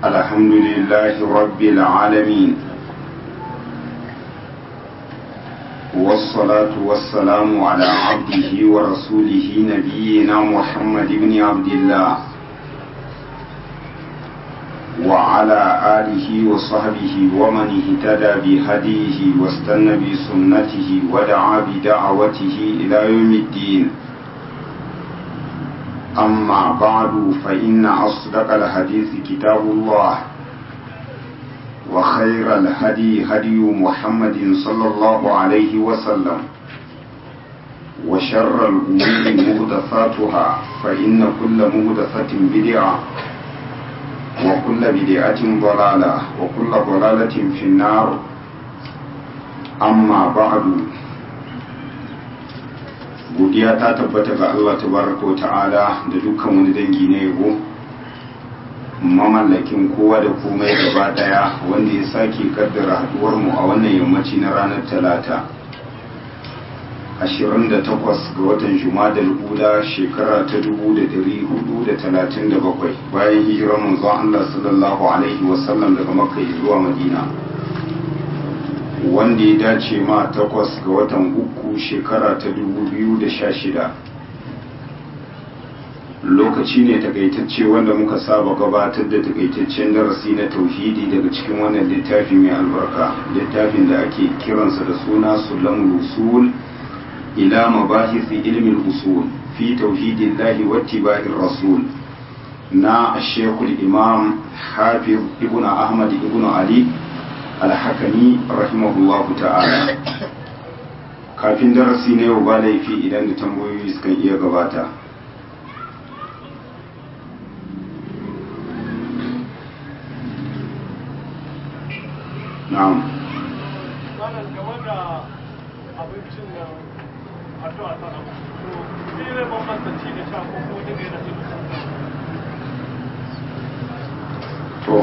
الحمد لله رب العالمين والصلاة والسلام على عبده ورسوله نبينا محمد بن عبد الله وعلى آله وصحبه ومن اهتدى بهديه واستنى بسنته ودعا بدعوته إلى يوم الدين أما بعد فإن أصدق الحديث كتاب الله وخير الهدي هدي محمد صلى الله عليه وسلم وشر الأمور مهدثاتها فإن كل مهدثة بدعة وكل بدعة ضلالة وكل ضلالة في النار أما بعد godiya ta tabbata ga Allah tabaraka ta'ala da dukkan wani dangi na yabo mamallakin kowa da komai gaba daya wanda ya sake kaddara haduwar mu a wannan yammaci na ranar talata 28 ga watan jumadal ula shekara ta 1437 bayan hijirar manzon Allah sallallahu alaihi wasallam daga makka zuwa madina wanda ya dace ma takwas ga watan uku shekara ta 2016 lokaci ne takaitacce wanda muka saba gabatar da takaitaccen darasi na tauhidi daga cikin wannan littafi mai albarka littafin da ake kiransa da suna sulamul usul ila mabahisi ilmin usul fi tauhidillahi wattiba'ir rasul na shekul imam hafiz ibn ahmad ibn ali alhakami rahimahullahu ta'ala kafin darasi na yau ba laifi idan da tambayoyi sukan iya gabata na'am abincin da addu'a ta to sai ne bambanta ci da sha ko ko daga yana cikin to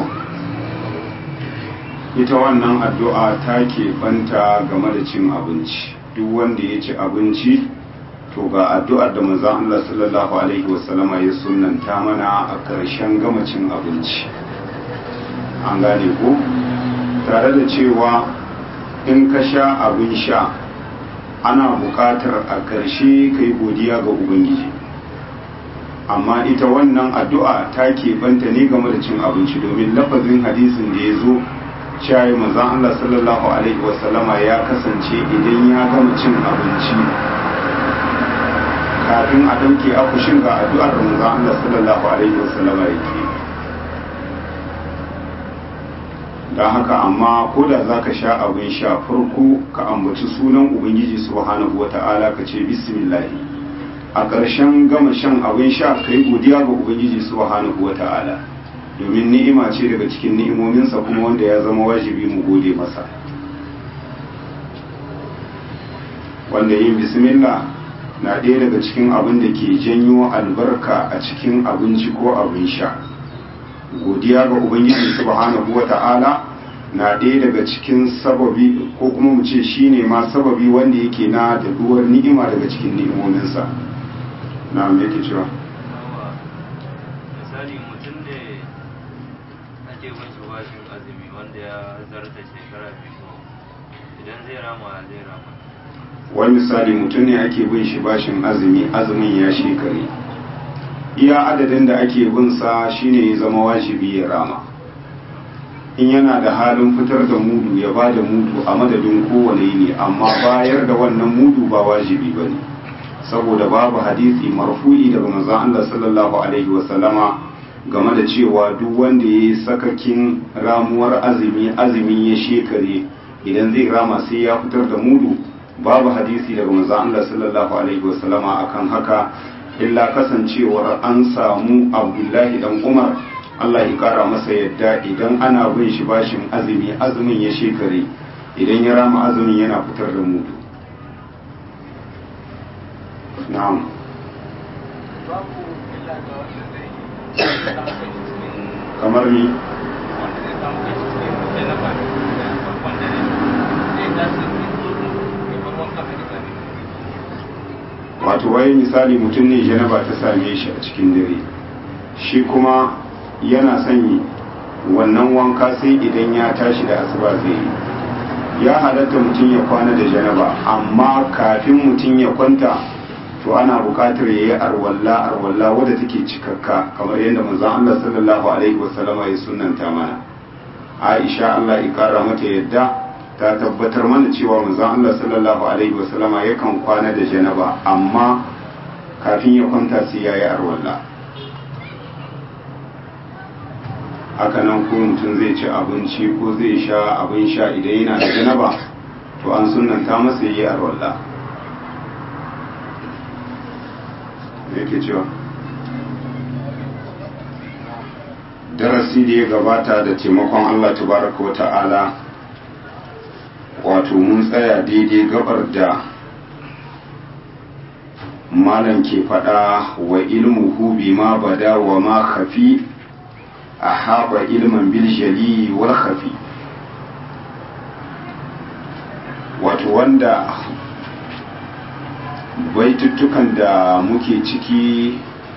ita wannan addu'a ta banta game da cin abinci duk wanda ya ci abinci to ga addu'ar da manzon Allah sallallahu alaihi wasallama ya sunanta mana a ƙarshen gama cin abinci an gane ko tare da cewa in ka sha abin sha ana buƙatar a ƙarshe ka yi godiya ga ubangiji amma ita wannan addu'a ta banta ne game da cin abinci domin lafazin hadisin da ya zo shayi manzan Allah sallallahu Alaihi wasallama ya kasance idan ya gama cin abinci kafin a ɗauke akushin ga addu'ar da manzan Allah sallallahu Alaihi wasallama yake don haka amma ko da za ka sha abin sha farko ka ambaci sunan ubangiji subhanahu wa ta'ala ka ce bismillahi a ƙarshen gama shan abin sha ka yi godiya ga ubangiji subhanahu wa ta'ala domin ni'ima ce daga cikin ni'imominsa kuma wanda ya zama wajibi mu gode masa wanda yin bismillah na ɗaya daga cikin abin da ke janyo albarka a cikin abinci ko abin sha godiya ga ubangiji subhanahu wa ta'ala na ɗaya daga cikin sababi ko kuma mu ce shine ma sababi wanda yake na da duwar ni'ima daga cikin ni'imominsa na me yake cewa misali mutum da ake mashi bashin azumi wanda ya zarta shekara biyu idan zai rama zai rama wani misali mutum ne ake bin shi bashin azumi azumin ya shekare iya adadin da ake bin sa shine ya zama wajibi ya rama in yana da halin fitar da mudu ya ba da mudu a madadin kowane yini amma bayar da wannan mudu ba wajibi ba ne saboda babu hadisi marfu'i daga manzon Allah sallallahu alaihi wasallama game da cewa duk wanda ya yi sakakin ramuwar azumi azumi ya shekare idan zai rama sai ya fitar da mudu babu hadisi daga manzon Allah sallallahu alaihi wasallama akan haka illa kasancewar an samu Abdullahi dan Umar Allah ya kara masa yadda idan ana bin shi bashin azumi azumin ya shekare idan ya rama azumin yana fitar da mudu na'am babu illa ga wanda zai yi kamar ni wanda zai samu kai cikin jalaba da farkon dare zai tashi ya bar wanka a gida ne wato wai misali mutum ne janaba ta same shi a cikin dare shi kuma yana son wannan wanka sai idan ya tashi da asuba zai yi ya halatta mutum ya kwana da janaba amma kafin mutum ya kwanta to ana buƙatar ya yi arwalla arwalla wadda take cikakka kamar yadda manzon Allah sallallahu alaihi wasallama ya sunanta mana Aisha Allah ya kara mata yadda ta tabbatar mana cewa manzon Allah sallallahu alaihi wasallama yakan kwana da janaba amma kafin ya kwanta sai ya yi arwalla haka nan ko mutum zai ci abinci ko zai sha abin sha idan yana da janaba to an sunanta masa yi arwalla yake cewa darasi da ya gabata da taimakon Allah tabaraka wa ta'ala wato mun tsaya daidai gabar da malam ke faɗa wa ilmuhu bima bada wa ma khafi a haɓa ilman biljali wal khafi wato wanda baituttukan da muke ciki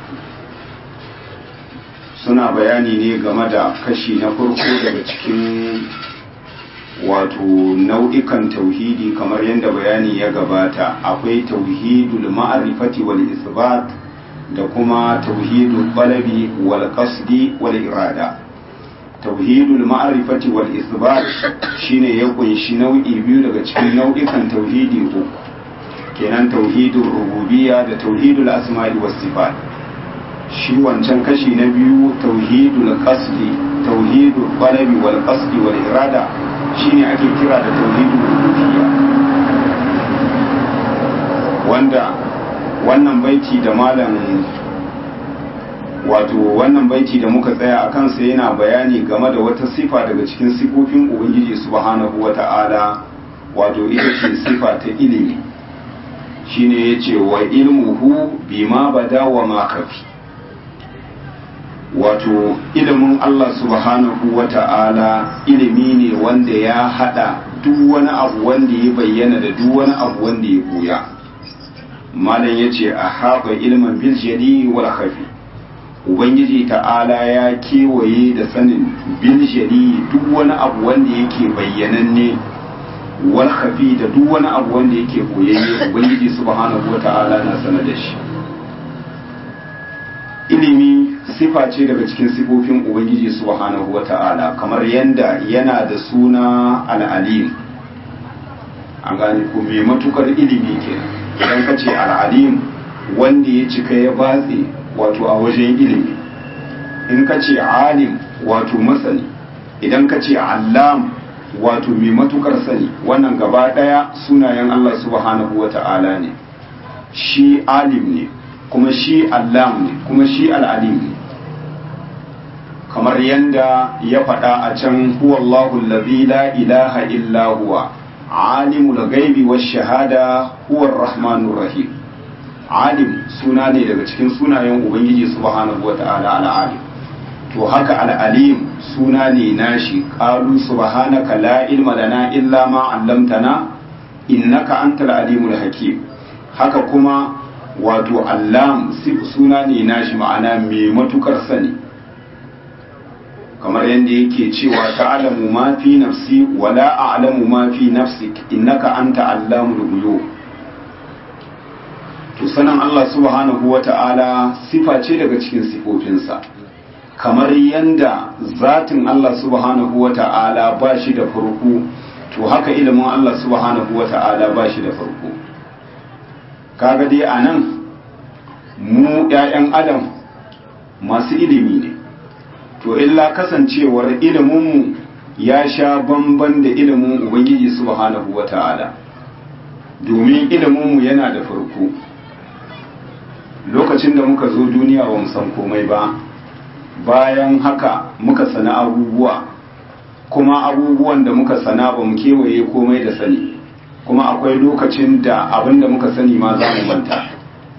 suna bayani ne game da kashi na farko daga cikin wato nau'ikan tauhidi kamar yadda bayani ya gabata akwai tauhidul ma'arifati wal isbat da kuma tauhidul balabi wal qasdi wal irada tauhidul ma'arifati wal isbat shine ya kunshi nau'i biyu daga cikin nau'ikan tauhidi uku kenan tauhidul rububiyya da tauhidul asma'i was sifat shi wancan kashi na biyu tauhidul qasdi tauhidul balabi wal qasdi wal irada shine ake kira da tauhidul rububiyya wanda wannan baiti da malam wato wannan baiti da muka tsaya a kansa yana bayani game da wata sifa daga cikin sifofin ubangiji subhanahu wata'ala wato ita ce sifa ta ilimi shine yace wa ilmuhu bima bada wa ma kafi wato ilimin Allah subhanahu wata'ala ilimi ne wanda ya hada duk wani abu wanda ya bayyana da duk wani abu wanda ya buya malam yace a haɓa ilmin bil jadi wal khafi ubangiji ta'ala ya kewaye da sanin bil jadi duk wani abu wanda yake bayyananne wal khafi da duk wani abu wanda yake boyayye ubangiji subhanahu wata'ala na sanar da shi ilimi sifa ce daga cikin sifofin ubangiji subhanahu wata'ala kamar yanda yana da suna al'alim an gane ko mai matukar ilimi ke idan ka ce al'alim wanda ya cika ya batse wato a wajen ilimi in ka ce alim wato masani idan ka ce allam wato mai matukar sani wannan gaba daya sunayen Allah subhanahu wata'ala ne shi alim ne kuma shi allam ne kuma shi al'alim ne kamar yanda ya faɗa a can huwallahu allazi la ilaha illa huwa alimul ghaibi wash shahada huwa rahmanur rahim alim suna ne daga cikin sunayen ubangiji subhanahu wata'ala al'alim to haka al'alim suna ne nashi qalu subhanaka la ilma lana illa ma 'allamtana innaka antal alimul hakim haka kuma wato allam suna ne nashi ma'ana mai matukar sani kamar yadda yake cewa ta'lamu ma fi nafsi wa la a'lamu ma fi nafsik innaka anta allamul ghuyub to sanan Allah subhanahu wata'ala sifa ce daga cikin sifofinsa kamar yanda zatin Allah subhanahu wata'ala ba shi da farko to haka ilimin Allah subhanahu wata'ala ba shi da farko kaga dai anan mu 'ya'yan adam masu ilimi ne to illa kasancewar iliminmu ya sha bamban da ilimin ubangiji subhanahu wata'ala domin iliminmu yana da farko lokacin da muka zo duniya ba mu san komai ba bayan haka muka sana abubuwa kuma abubuwan da muka sana ba mu kewaye komai da sani kuma akwai lokacin da abin da muka sani ma za mu manta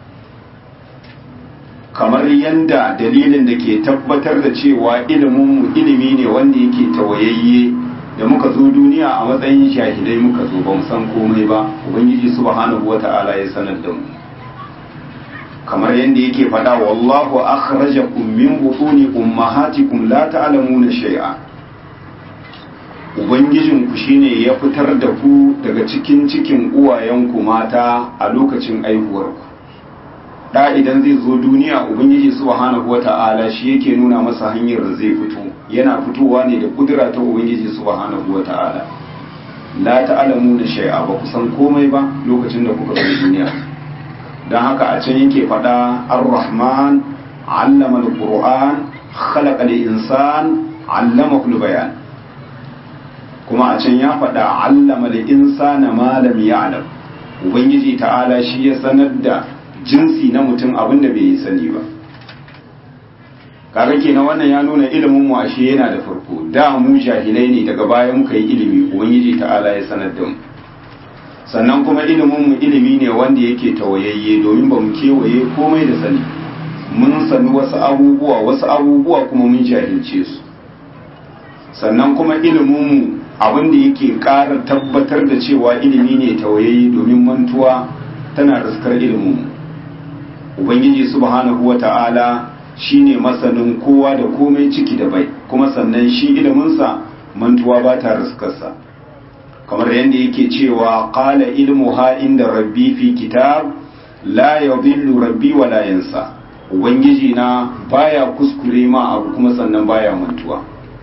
kamar yadda dalilin da ke tabbatar da cewa iliminmu ilimi ne wanda yake tawayayye da muka zo duniya a matsayin shahidai muka zo ba mu san komai ba ubangiji subhanahu wata'ala ya sanar da mu kamar yadda yake faɗa wallahu akhrajakum min butuni ummahatikum la ta'lamuna shay'a ubangijin ku shine ya fitar da ku daga cikin cikin uwayenku mata a lokacin aihuwar ku da idan zai zo duniya ubangiji subhanahu wata'ala shi yake nuna masa hanyar da zai fito yana fitowa ne da kudura ta ubangiji subhanahu wata'ala la ta'lamuna shay'a ba ku san komai ba lokacin da kuka zo duniya don haka a can yake faɗa ar-rahman allama al-qur'an khalaqa al-insan allama bayan kuma a can ya faɗa allama al-insana ma lam ya'lam ubangiji ta'ala shi ya sanar da jinsi na mutum abin da bai yi sani ba kaga kenan wannan ya nuna ilimin mu ashe yana da farko da mu jahilai ne daga baya muka yi ilimi ubangiji ta'ala ya sanar da mu sannan kuma ilimin mu ilimi ne wanda yake tawayayye domin ba mu kewaye komai da sani mun sani wasu abubuwa wasu abubuwa kuma mun jahilce su sannan kuma ilimin mu abin da yake ƙara tabbatar da cewa ilimi ne tawayayye domin mantuwa tana riskar ilimin mu ubangiji subhanahu wata'ala shine masanin kowa da komai ciki da bai kuma sannan shi iliminsa mantuwa ba ta riskarsa kamar yadda yake cewa qala ilmuha inda rabbi fi kitab la yadhillu rabbi wa la yansa ubangiji na baya kuskure ma abu kuma sannan baya mantuwa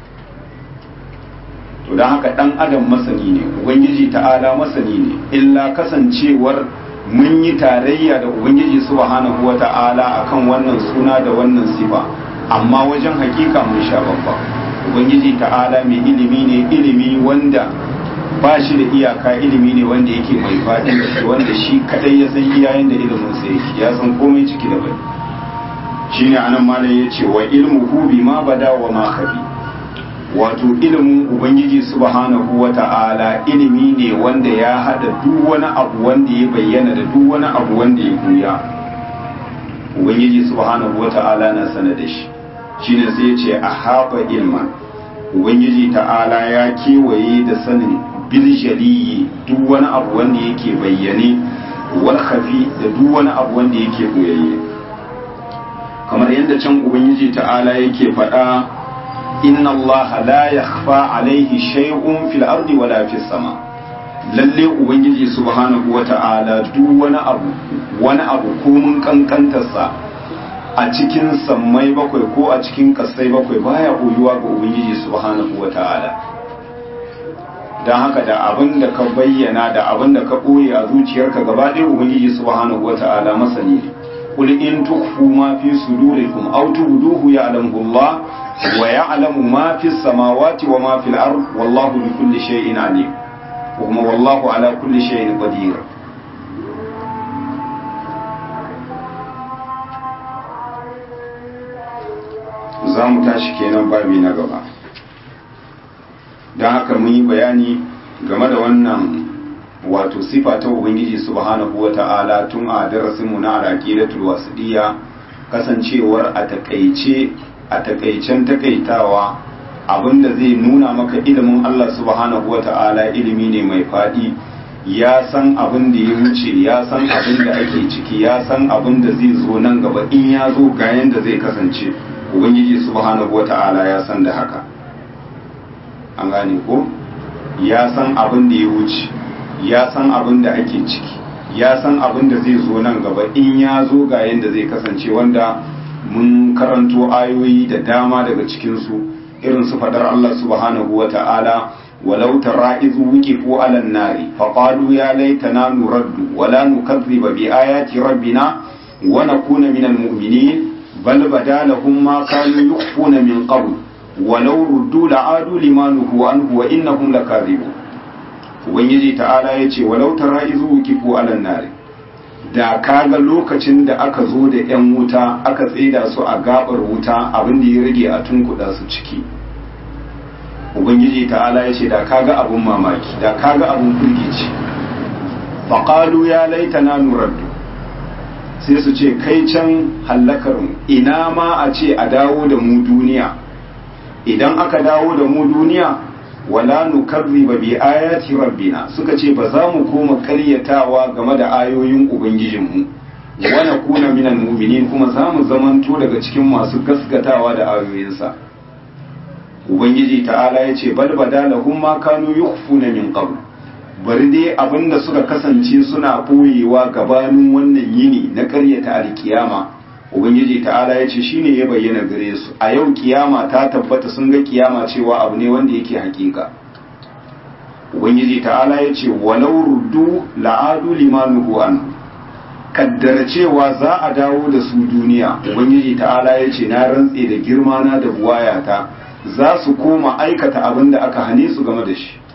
to dan haka dan adam masani ne ubangiji ta'ala masani ne illa kasancewar mun yi tarayya da ubangiji subhanahu wata'ala akan wannan suna da wannan sifa amma wajen hakika mun sha babba ubangiji ta'ala mai ilimi ne ilimi wanda ba shi da iyaka ilimi ne wanda yake mai faɗi wanda shi kadai ya san iyayen da ilimin sa yake ya san komai ciki da bai shine anan malam ya ce wa ilmuhu bima bada wa ma khafi wato ilimin ubangiji subhanahu wa ta'ala ilimi ne wanda ya hada duk wani abu wanda ya bayyana da duk wani abu wanda ya buya ubangiji subhanahu wa ta'ala na sana da shi shine sai ya ce a haɓa ilman ubangiji ta'ala ya kewaye da sanin biljaliyi duk wani abu wanda yake bayyane wal khafi da duk wani abu wanda yake boyayye kamar yadda can ubangiji ta'ala yake faɗa inna Allah la yakhfa alaihi shay'un fil ardi wala fis sama lalle ubangiji subhanahu wata'ala duk wani abu wani abu ko mun kankantarsa a cikin sammai bakwai ko a cikin kasai bakwai baya koyuwa ga ubangiji subhanahu wata'ala don haka da abin da ka bayyana da abin da ka ɓoye a zuciyarka gaba ɗaya ubangiji subhanahu wata'ala masani ne قل إن تخفوا ما في صدوركم أو تبدوه يعلمه الله ويعلم ما في السماوات وما في الأرض والله بكل شيء عليم وهم والله على كل شيء قدير za mu tashi kenan babi na gaba don haka mun yi bayani game da wannan wato sifa ta ubangiji subhanahu wa ta'ala tun a darasinmu na alaƙidatul wasiɗiya kasancewar a takaice a takaicen takaitawa abinda zai nuna maka ilimin Allah subhanahu wa ta'ala ilimi ne mai faɗi ya san abin da ya wuce ya san abin da ake ciki ya san abin da zai zo nan gaba in ya zo ga yanda zai kasance ubangiji subhanahu wa ta'ala ya san da haka an gane ko ya san abin da ya wuce ya san abin da ake ciki ya san abin da zai zo nan gaba in ya zo ga yadda zai kasance wanda mun karanto ayoyi da dama daga cikinsu irin su fadar Allah subhanahu wa ta'ala walau tara izu wuqifu ala nari faqalu ya laitana nuraddu wala nukazziba bi ayati rabbina wa nakuna minal mu'minin bal badalahum ma kanu yukhfuna min qabl walau ruddu la'adu limanuhu anhu wa innahum lakazibun ubangiji ta'ala ya ce walau tara izu wukifu alan nari da kaga lokacin da aka zo da yan wuta aka tsida su a gabar wuta abin da ya rage a tunkuda su ciki ubangiji ta'ala ya ce da kaga abun mamaki da kaga abun firgici faqalu ya laitana nuraddu sai su ce kai can hallakar mu ina ma a ce a dawo da mu duniya idan aka dawo da mu duniya wala nukarriba bi ayati rabbina suka ce ba za mu koma karyatawa game da ayoyin ubangijinmu wa nakuna minal mu'minin kuma za mu zamanto daga cikin masu gaskatawa da ayoyinsa ubangiji ta'ala ya ce bal badalahum ma kanu yukhfuna min qabl bari dai abinda suka kasance suna boyewa gabanin wannan yini na ƙaryata alkiyama ubangiji ta'ala ya ce shine ya bayyana gare su a yau kiyama ta tabbata sun ga kiyama cewa abu ne wanda yake hakika ubangiji ta'ala ya ce walau ruddu la'adu limanuhu an kaddara cewa za a dawo da su duniya ubangiji ta'ala ya ce na rantse da girma na da buwayata za su koma aikata abin da aka hane su game da shi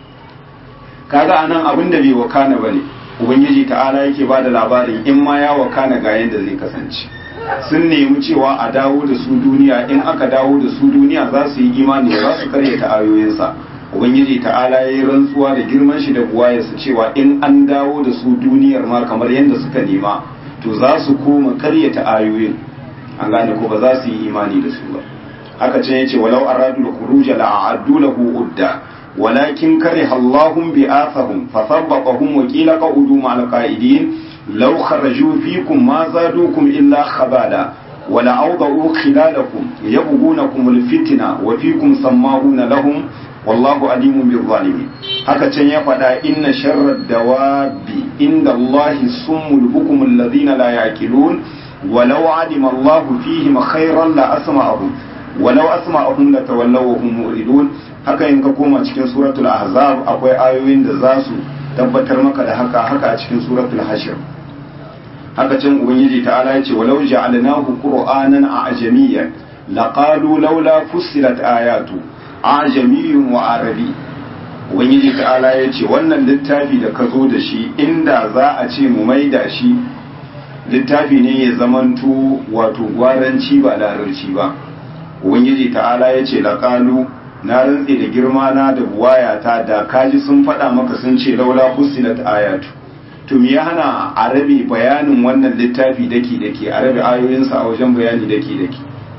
kaga anan abin da bai wakana bane ubangiji ta'ala yake ba da labarin in ma ya wakana ga yadda zai kasance sun nemi cewa a dawo da su duniya in aka dawo da su duniya za su yi imani za su karyata ayoyinsa ubangiji ta'ala ya yi rantsuwa da girman shi da buwayarsa cewa in an dawo da su duniyar ma kamar yadda suka nema to za su koma karyata ayoyin an gane ko ba za su yi imani da su ba haka ce yace walau aradu al-khuruj la a'addu lahu udda walakin kariha Allahum bi'athahum fathabbaqahum wa qila qa'udu ma'al qa'idin law kharaju fikum ma zadukum illa khabala wala awda'u khilalakum yabghunakum al-fitna wa fikum samma'una lahum wallahu alimun bil zalimin haka can ya faɗa inna sharrad dawabi inda Allahi summul bukum alladhina la yaqilun walau alima Allahu fihim khairan la asma'ahum walau asma'ahum la tawallaw wa hum mu'ridun haka in ka koma cikin suratul ahzab akwai ayoyin da za su tabbatar maka da haka haka a cikin suratul hashr haka can ubangiji ta'ala ya ce walau ja'alnahu qur'anan a'jamiyyan laqalu laula fussilat ayatu ajamiyyun wa arabi ubangiji ta'ala ya ce wannan littafi da ka zo da shi inda za a ce mu maida shi littafi ne ya zamanto wato gwaranci ba larabci ba ubangiji ta'ala ya ce laƙalu na rantse da girma na da buwayata da kaji sun faɗa maka sun ce laula fusilat ayatu to me ya hana arabi bayanin wannan littafi daki daki arabi ayoyinsa a wajen bayani daki daki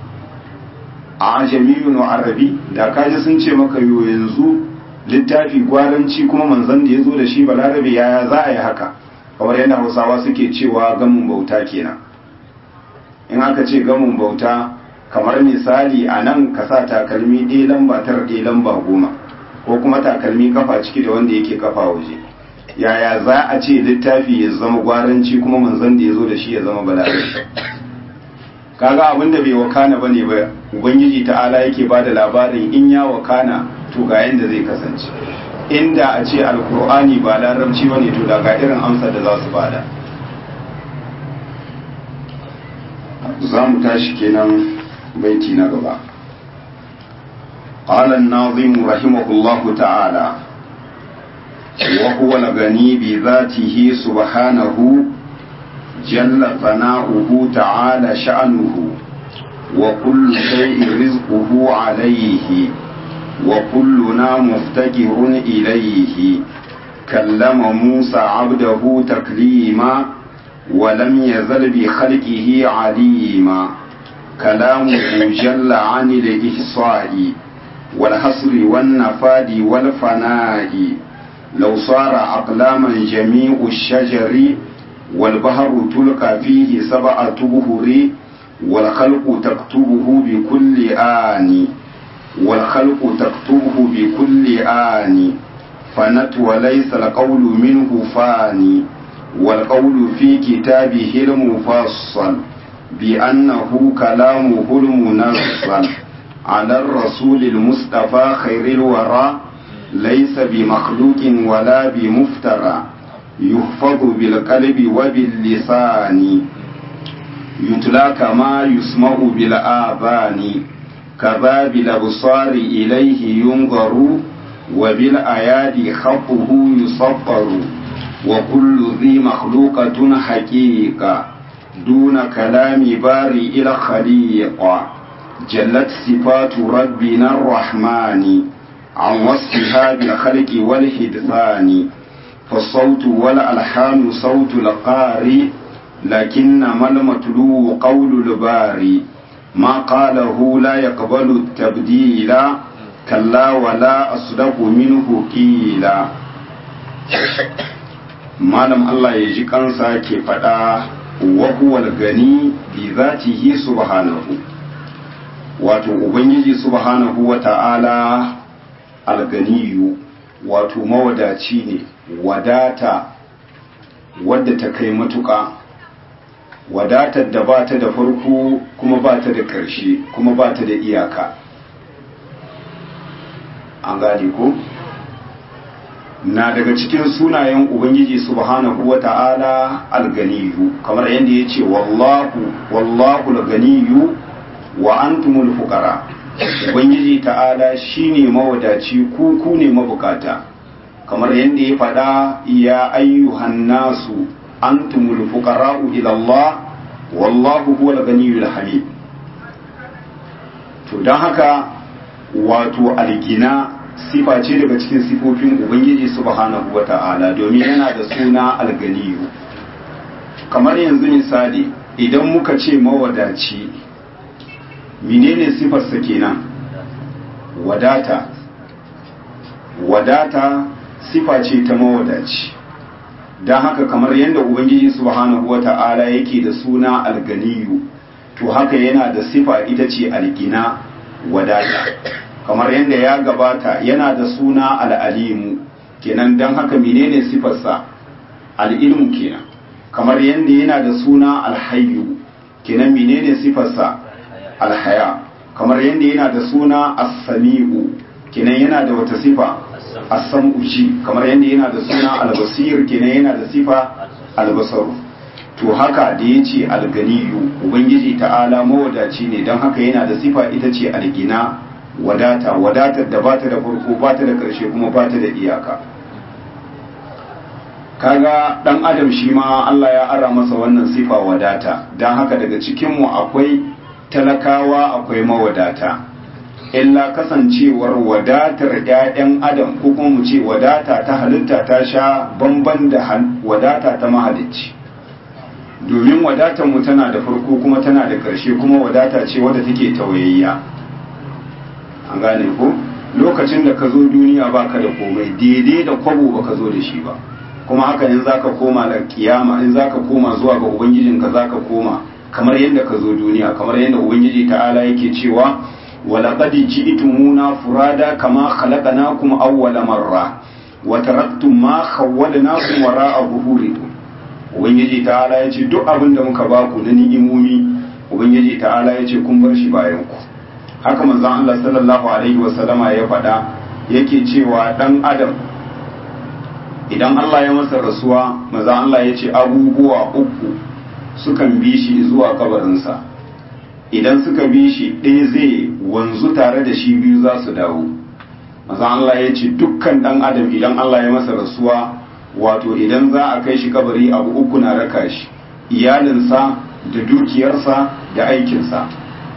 a jami'un arabi da kaji sun ce maka yo yanzu littafi gwaranci kuma manzon da ya zo da shi balarabe yaya za a yi haka kamar yadda hausawa suke cewa gamin bauta kenan in aka ce gamin bauta kamar misali a nan ka sa takalmi ɗaya lamba tara ɗaya lamba goma ko kuma takalmi kafa ciki da wanda yake kafa waje yaya za a ce littafi ya zama gwaranci kuma manzon da ya zo da shi ya zama balarabe kaga abin da bai wakana bane ba ubangiji ta'ala yake ba da labarin in ya wakana to ga yanda zai kasance inda a ce alkur'ani ba larabci bane to da ga irin amsar da za su bada za mu tashi kenan baiti na gaba قال الناظم رحمه الله تعالى وهو الغني بذاته سبحانه جل ثناؤه تعالى شأنه وكل شيء رزقه عليه وكلنا مفتقر إليه كلم موسى عبده تكليما ولم يزل بخلقه عليما كلامه جل عن الإحصاء والحصر والنفاد والفناء لو صار أقلاما جميع الشجر والبحر تلقى فيه سبعة بهر والخلق تكتبه بكل آن والخلق تكتبه بكل آن فنت وليس القول منه فاني والقول في كتابه المفصل بأنه كلامه المنزل على الرسول المصطفى خير الورى ليس بمخلوق ولا بمفترى يحفظ بالقلب وباللسان يتلى كما يسمع بالآذان كذا بالأبصار إليه ينظر وبالآيات خطه يصفر وكل ذي مخلوقة حقيقة دون كلام بارئ الخليق جلت صفات ربنا الرحمن عن وصفها بالخلق والحدثان فالصوت والألحان صوت القارئ لكنما المتلو قول الباري ما قاله لا يقبل التبديل كلا ولا أصدق منه قيلا malam Allah ya ji kansa ke faɗa wa huwa al-gani bi zatihi subhanahu wato ubangiji subhanahu wa ta'ala al-ganiyu wato mawadaci ne wadata wadda ta kai matuƙa wadatar da ba ta da farko kuma ba ta da ƙarshe kuma ba ta da iyaka an gane ko na daga cikin sunayen ubangiji subhanahu wa ta'ala alganiyu kamar yadda ya ce wallahu wallahu alganiyu wa antumul fuqara ubangiji ta'ala shine mawadaci ku ku ne mabukata kamar yadda ya faɗa ya ayyuhan nasu antumul fuqara'u ila Allah wallahu huwal ganiyul hamid to dan haka wato algina sifa ce daga cikin sifofin ubangiji subhanahu wata'ala domin yana da suna alganiyu kamar yanzu misali idan muka ce mawadaci menene sifarsa kenan wadata wadata sifa ce ta mawadaci don haka kamar yadda ubangiji subhanahu wata'ala yake da suna alganiyu to haka yana da sifa ita ce algina wadata kamar yadda ya gabata yana da suna al'alimu kenan don haka menene sifarsa al'ilmu kenan kamar yadda yana da suna alhayu kenan menene sifarsa alhaya kamar yadda yana da suna as-sami'u kenan yana da wata sifa as-sam'u ji kamar yadda yana da suna al-basir kenan yana da sifa al-basaru to haka da yace al-ganiyu ubangiji ta'ala mawadaci ne don haka yana da sifa ita ce al-gina wadata wadatar da bata da farko bata da karshe kuma bata da iyaka kaga dan adam shi ma Allah ya ara masa wannan sifa wadata don haka daga cikin mu akwai talakawa akwai mawadata illa kasancewar wadatar 'ya'yan adam ko kuma mu ce wadata ta halitta ta sha bamban da wadata ta mahalicci domin wadatar mu tana da farko kuma tana da ƙarshe kuma wadata ce wadda take tawayayya an gane ko lokacin da ka zo duniya baka da komai daidai da kwabo baka zo da shi ba kuma haka in zaka koma da kiyama in zaka koma zuwa ga ubangijinka zaka koma kamar yadda ka zo duniya kamar yadda ubangiji ta'ala yake cewa walaqad ji'tumuna furada kama khalaqnakum awwala marra wa taraktum ma khawwalnakum wara'a zuhurikum ubangiji ta'ala yace duk abin da muka ba ku na ni'imomi ubangiji ta'ala yace kun bar shi bayan ku haka manzon Allah sallallahu alaihi wa sallama ya faɗa yake cewa dan adam idan Allah ya masa rasuwa manzon Allah yace abubuwa uku sukan bi shi zuwa kabarinsa idan suka bi shi ɗaya zai wanzu tare da shi biyu za su dawo maza Allah ya ce dukkan ɗan adam idan Allah ya masa rasuwa wato idan za a kai shi kabari abu uku na raka shi iyalinsa da dukiyarsa da aikinsa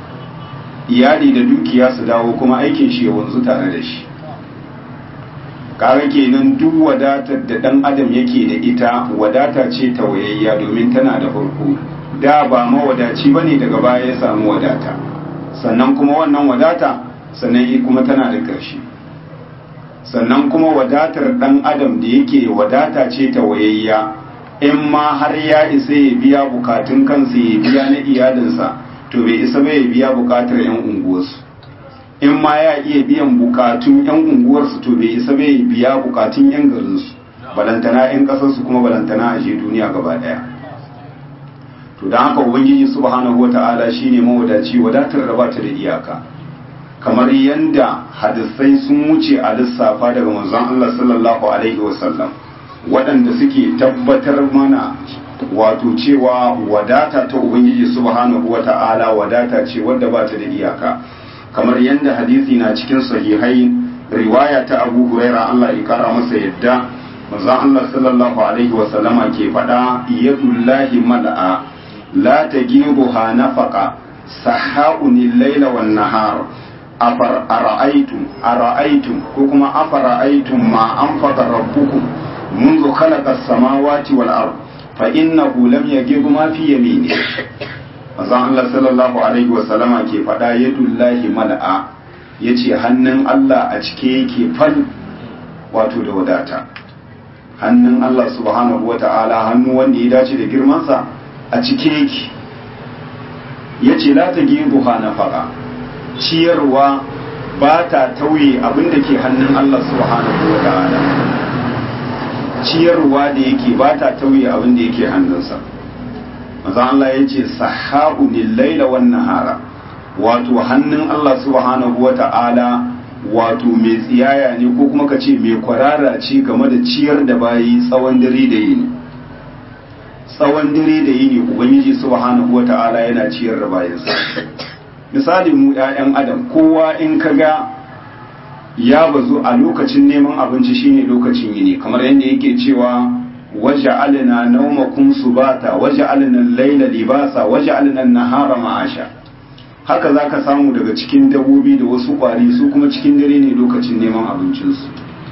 iyali da dukiya su dawo kuma aikin shi ya wanzu tare da shi kaga kenan duk wadatar da ɗan adam yake da ita wadata ce tawayayya domin tana da farko da ba mawadaci ba ne daga baya ya samu wadata sannan kuma wannan wadata sannan kuma tana da ƙarshe sannan kuma wadatar ɗan adam da yake wadata ce ta wayayya in ma har ya isa ya biya bukatun kansa ya biya na iyalinsa to bai isa ba ya biya bukatar 'yan unguwarsu in ma ya iya biyan bukatun 'yan unguwarsu to bai isa ba ya biya bukatun 'yan garinsu balantana 'yan ƙasarsu kuma balantana a je duniya gaba ɗaya to don haka ubangiji subhanahu wata'ala shine mawadaci wadatar da bata da iyaka kamar yanda hadisai sun wuce a lissafa daga manzon Allah sallallahu alaihi wasallam waɗanda suke tabbatar mana wato cewa wadata ta ubangiji subhanahu wata'ala wadata ce wadda bata da iyaka kamar yanda hadisi na cikin sahihai riwaya ta Abu Huraira Allah ya kara masa yadda manzon Allah sallallahu alaihi wasallama ke faɗa yadullahi mal'a لا تجيبها نفقة سحاء الليل والنهار أفر أرأيتم أرأيتم كما أفرأيتم ما أنفق ربكم منذ خلق السماوات والأرض فإنه لم يجب ما في يمينه Mazan Allah sallallahu Alaihi wasallama ke faɗa yadullahi mala'a ya ce hannun Allah a cike yake fal wato da wadata hannun Allah subhanahu wa ta'ala hannu wanda ya dace da girmansa a cike yake ya ce la ta geruha na faɗa ciyarwa ba ta tauye abin da ke hannun Allah subhanahu wa ta'ala ciyarwa da yake ba ta tauye abin da yake hannunsa maza Allah ya ce sahabu laila wan nahara wato hannun Allah subhanahu wa ta'ala wato mai tsiyaya ne ko kuma ka ce mai kwarara ce game da ciyar da bayi tsawon dare da yini tsawon dare da yini ubangiji subhanahu wa ta'ala yana ciyar da bayansa misali mu 'ya'yan adam kowa in ka ga ya bazu a lokacin neman abinci shine lokacin yini kamar yadda yake cewa waje alina naumakum subata waje alina laila libasa waje alina nahara ma'asha haka za ka samu daga cikin dabbobi da wasu ƙwari su kuma cikin dare ne lokacin neman abincinsu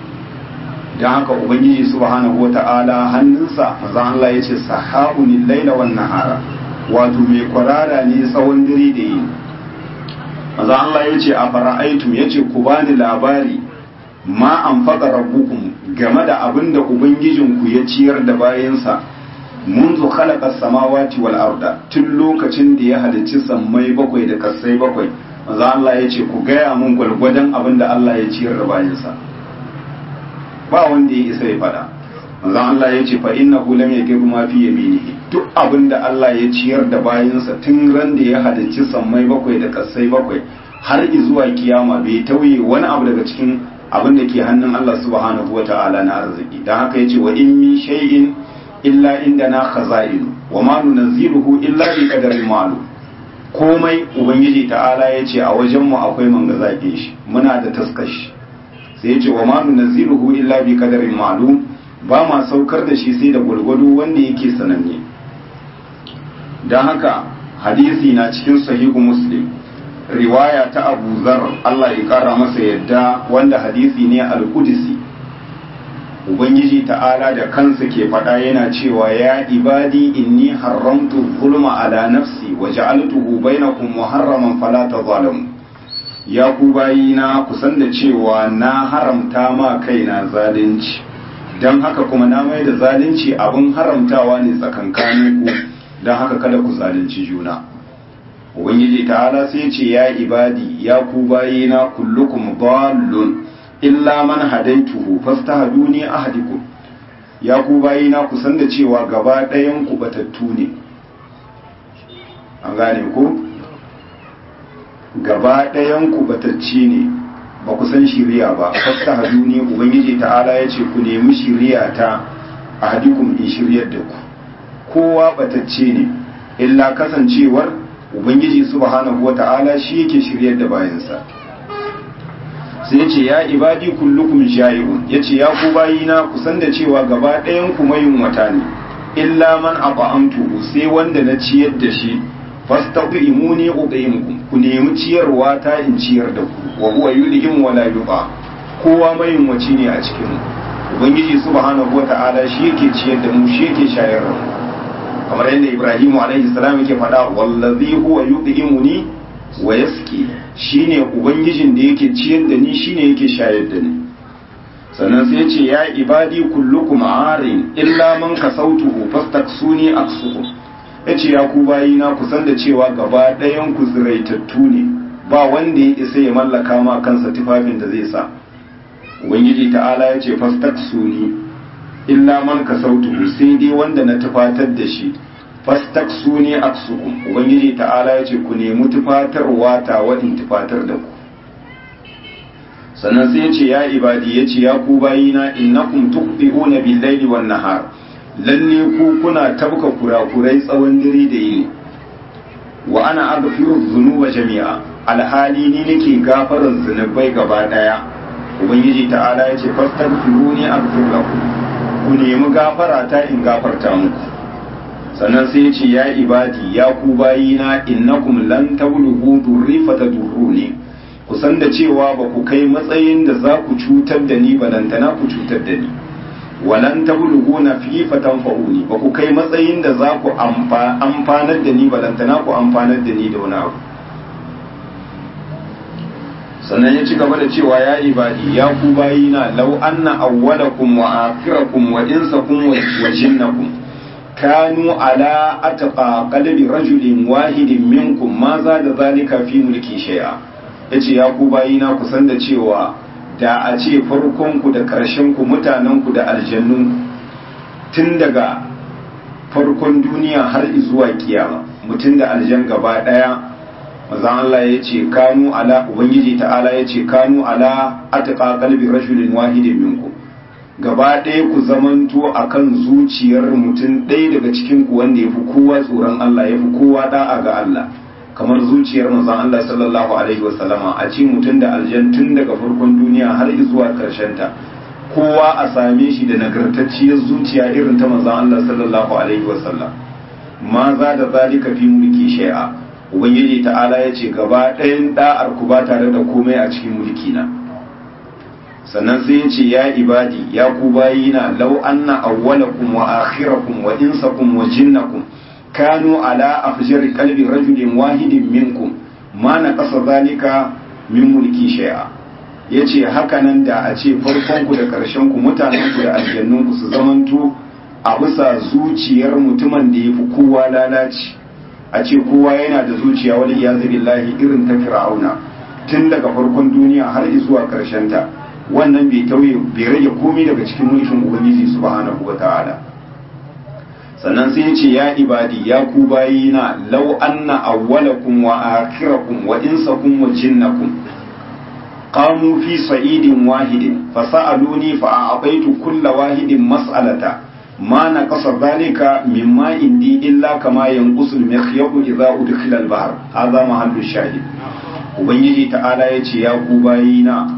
don haka ubangiji subhanahu wa ta'ala hannunsa maza Allah ya ce sahabun laila wan nahara wato mai kwarara ne tsawon dare da yi maza Allah ya ce a fara'aitum ya ce ku bani labari ma an faɗa rabbukum game da abin da ubangijinku ya ciyar da bayansa منذ خلق السماوات والأرض tun lokacin da ya halicci sammai bakwai da kasai bakwai manzo Allah ya ce ku gaya mun gwalgwadon abin da Allah ya ciyar da bayansa ba wanda ya isa ya fada manzo Allah ya ce fa innahu lam yaghib ma fi yaminihi duk abin da Allah ya ciyar da bayansa tun ran da ya halicci sammai bakwai da kasai bakwai har zuwa kiyama bai tauye wani abu daga cikin abin da ke hannun Allah subhanahu wataala na arziki dan haka yace wa in min shay'in illa inda na khaza'inu wa ma nunziruhu illa bi qadarin ma'lum komai ubangiji ta'ala yace a wajen mu akwai manga zakin shi muna da taskashi sai yace wa ma nunziruhu illa bi qadarin ma'lum ba ma saukar da shi sai da gurgudu wanda yake sananne dan haka hadisi na cikin sahihu muslim riwaya ta Abu Zar Allah ya kara masa yadda wanda hadisi ne al-Qudsi ubangiji ta'ala da kansa ke faɗa yana cewa ya ibadi inni haramtu zulma ala nafsi wa ja'altuhu bainakum muharraman fala tazalamu ya ku bayina ku san da cewa na haramta ma kaina zalunci dan haka kuma na mai da zalunci abin haramtawa ne tsakankanin ku dan haka kada ku zalunci juna ubangiji ta'ala sai ce ya ibadi ya ku bayina kullukum dallun illa man hadaituhu fastahduni ahadikum ya ku bayina ku san da cewa gaba ɗayan ku batattu ne an gane ku gaba ɗayan ku batacci ne ba ku san shiriya ba fastahduni ubangiji ta'ala ya ce ku nemi shiriya ta ahadikum in shiryar da ku kowa batacce ne illa kasancewar ubangiji subhanahu wata'ala shi yake shiryar da bayansa sai yace ya ibadi kullukum ja'iun yace ya ku bayina ku san da cewa gaba ɗayan ku mayun wata ne illa man at'amtu sai wanda na ciyar da shi fastaqimuni uqimkum ku nemi ciyarwa ta in ciyar da ku wa huwa yudhim wa la yuqa kowa mayun waci ne a cikin ubangiji subhanahu wata'ala shi yake ciyar da mu shi yake shayar da mu kamar yadda ibrahimu alaihi salam yake faɗa wallazi huwa yudhimuni wa yaski shine ubangijin da yake ciyar da ni shine yake shayar da ni sannan sai ce ya ibadi kullukum arin illa man kasautuhu fastaksuni aksuhu yace ya ku bayina ku san da cewa gaba ɗayan ku ziraitattu ne ba wanda ya isa ya mallaka ma kansa tufafin da zai sa ubangiji ta'ala ya ce fastaksuni illa man kasautuhu sai dai wanda na tufatar da shi fastaksu ne aksukum ubangiji ta'ala ya ce ku nemi tufatarwa ta wadin tufatar da ku sannan sai ya ce ya ibadi ya ce ya ku bayina innakum tuqbi'una bil laili wan nahar lalle ku kuna tabka kurakurai tsawon dare da yini wa ana aghfiru dhunuba jami'a alhali ni nake gafarar zunubai gaba daya ubangiji ta'ala ya ce fastaghfiruni aghfir lakum ku nemi gafara ta in gafarta muku sannan sai ya ce ya ibadi ya ku bayina innakum lan tablughu durri fatadurruni ku san da cewa ba ku kai matsayin da za ku cutar da ni balantana ku cutar da ni walan tablughu na fi fatanfa'uni ba ku kai matsayin da za ku amfanar da ni balantana ku amfanar da ni da wani abu sannan ya ci gaba da cewa ya ibadi ya ku bayina law anna awwalakum wa akhirakum wa insakum wa jinnakum kanu ala atqa qalbi rajulin wahidin minkum ma za da zalika fi mulki shay'a yace ya ku bayina ku san da cewa da a ce farkon ku da karshen ku mutanen ku da aljannun tun daga farkon duniya har zuwa kiyama mutum da aljan gaba daya mazan Allah ya ce kanu ala ubangiji ta'ala ya ce kanu ala atqa qalbi rajulin wahidin minkum gaba ɗaya ku zamanto akan zuciyar mutum ɗaya daga cikin ku wanda yafi kowa tsoron Allah yafi kowa da'a ga Allah kamar zuciyar manzon Allah sallallahu alaihi wasallama a ce mutum da aljan tun daga farkon duniya har zuwa karshen ta kowa a same shi da nagartacciyar zuciya irin ta manzon Allah sallallahu alaihi wasallam ma za da zalika fi mulki shay'a ubangiji ta'ala ya ce gaba ɗayan da'ar ku ba tare da komai a cikin mulki na sannan sai ya ce ya ibadi ya ku bayina law anna awwalakum wa akhirakum wa insakum wa jinnakum kanu ala afjar qalbi rajulin wahidin minkum ma naqasa zalika min mulki shay'a yace haka nan da a ce farkon ku da karshen ku mutanen ku da aljannun ku su zamanto a bisa zuciyar mutumin da yafi kowa lalaci a ce kowa yana da zuciya wal iyazu billahi irin ta fir'auna tun daga farkon duniya har zuwa karshen ta wannan bai tauye bai rage komai daga cikin mulkin ubangiji subhanahu wata'ala sannan sai ya ce ya ibadi ya ku bayina law anna awwalakum wa akhirakum wa insakum wa jinnakum qamu fi sa'idin wahidin fasa'aluni fa a'taitu kulla wahidin mas'alata ma naqasa dhalika mimma indi illa kama yanqusul mikhyatu idza udkhila al-bahr hadha mahallu shahid ubangiji ta'ala yace ya ku bayina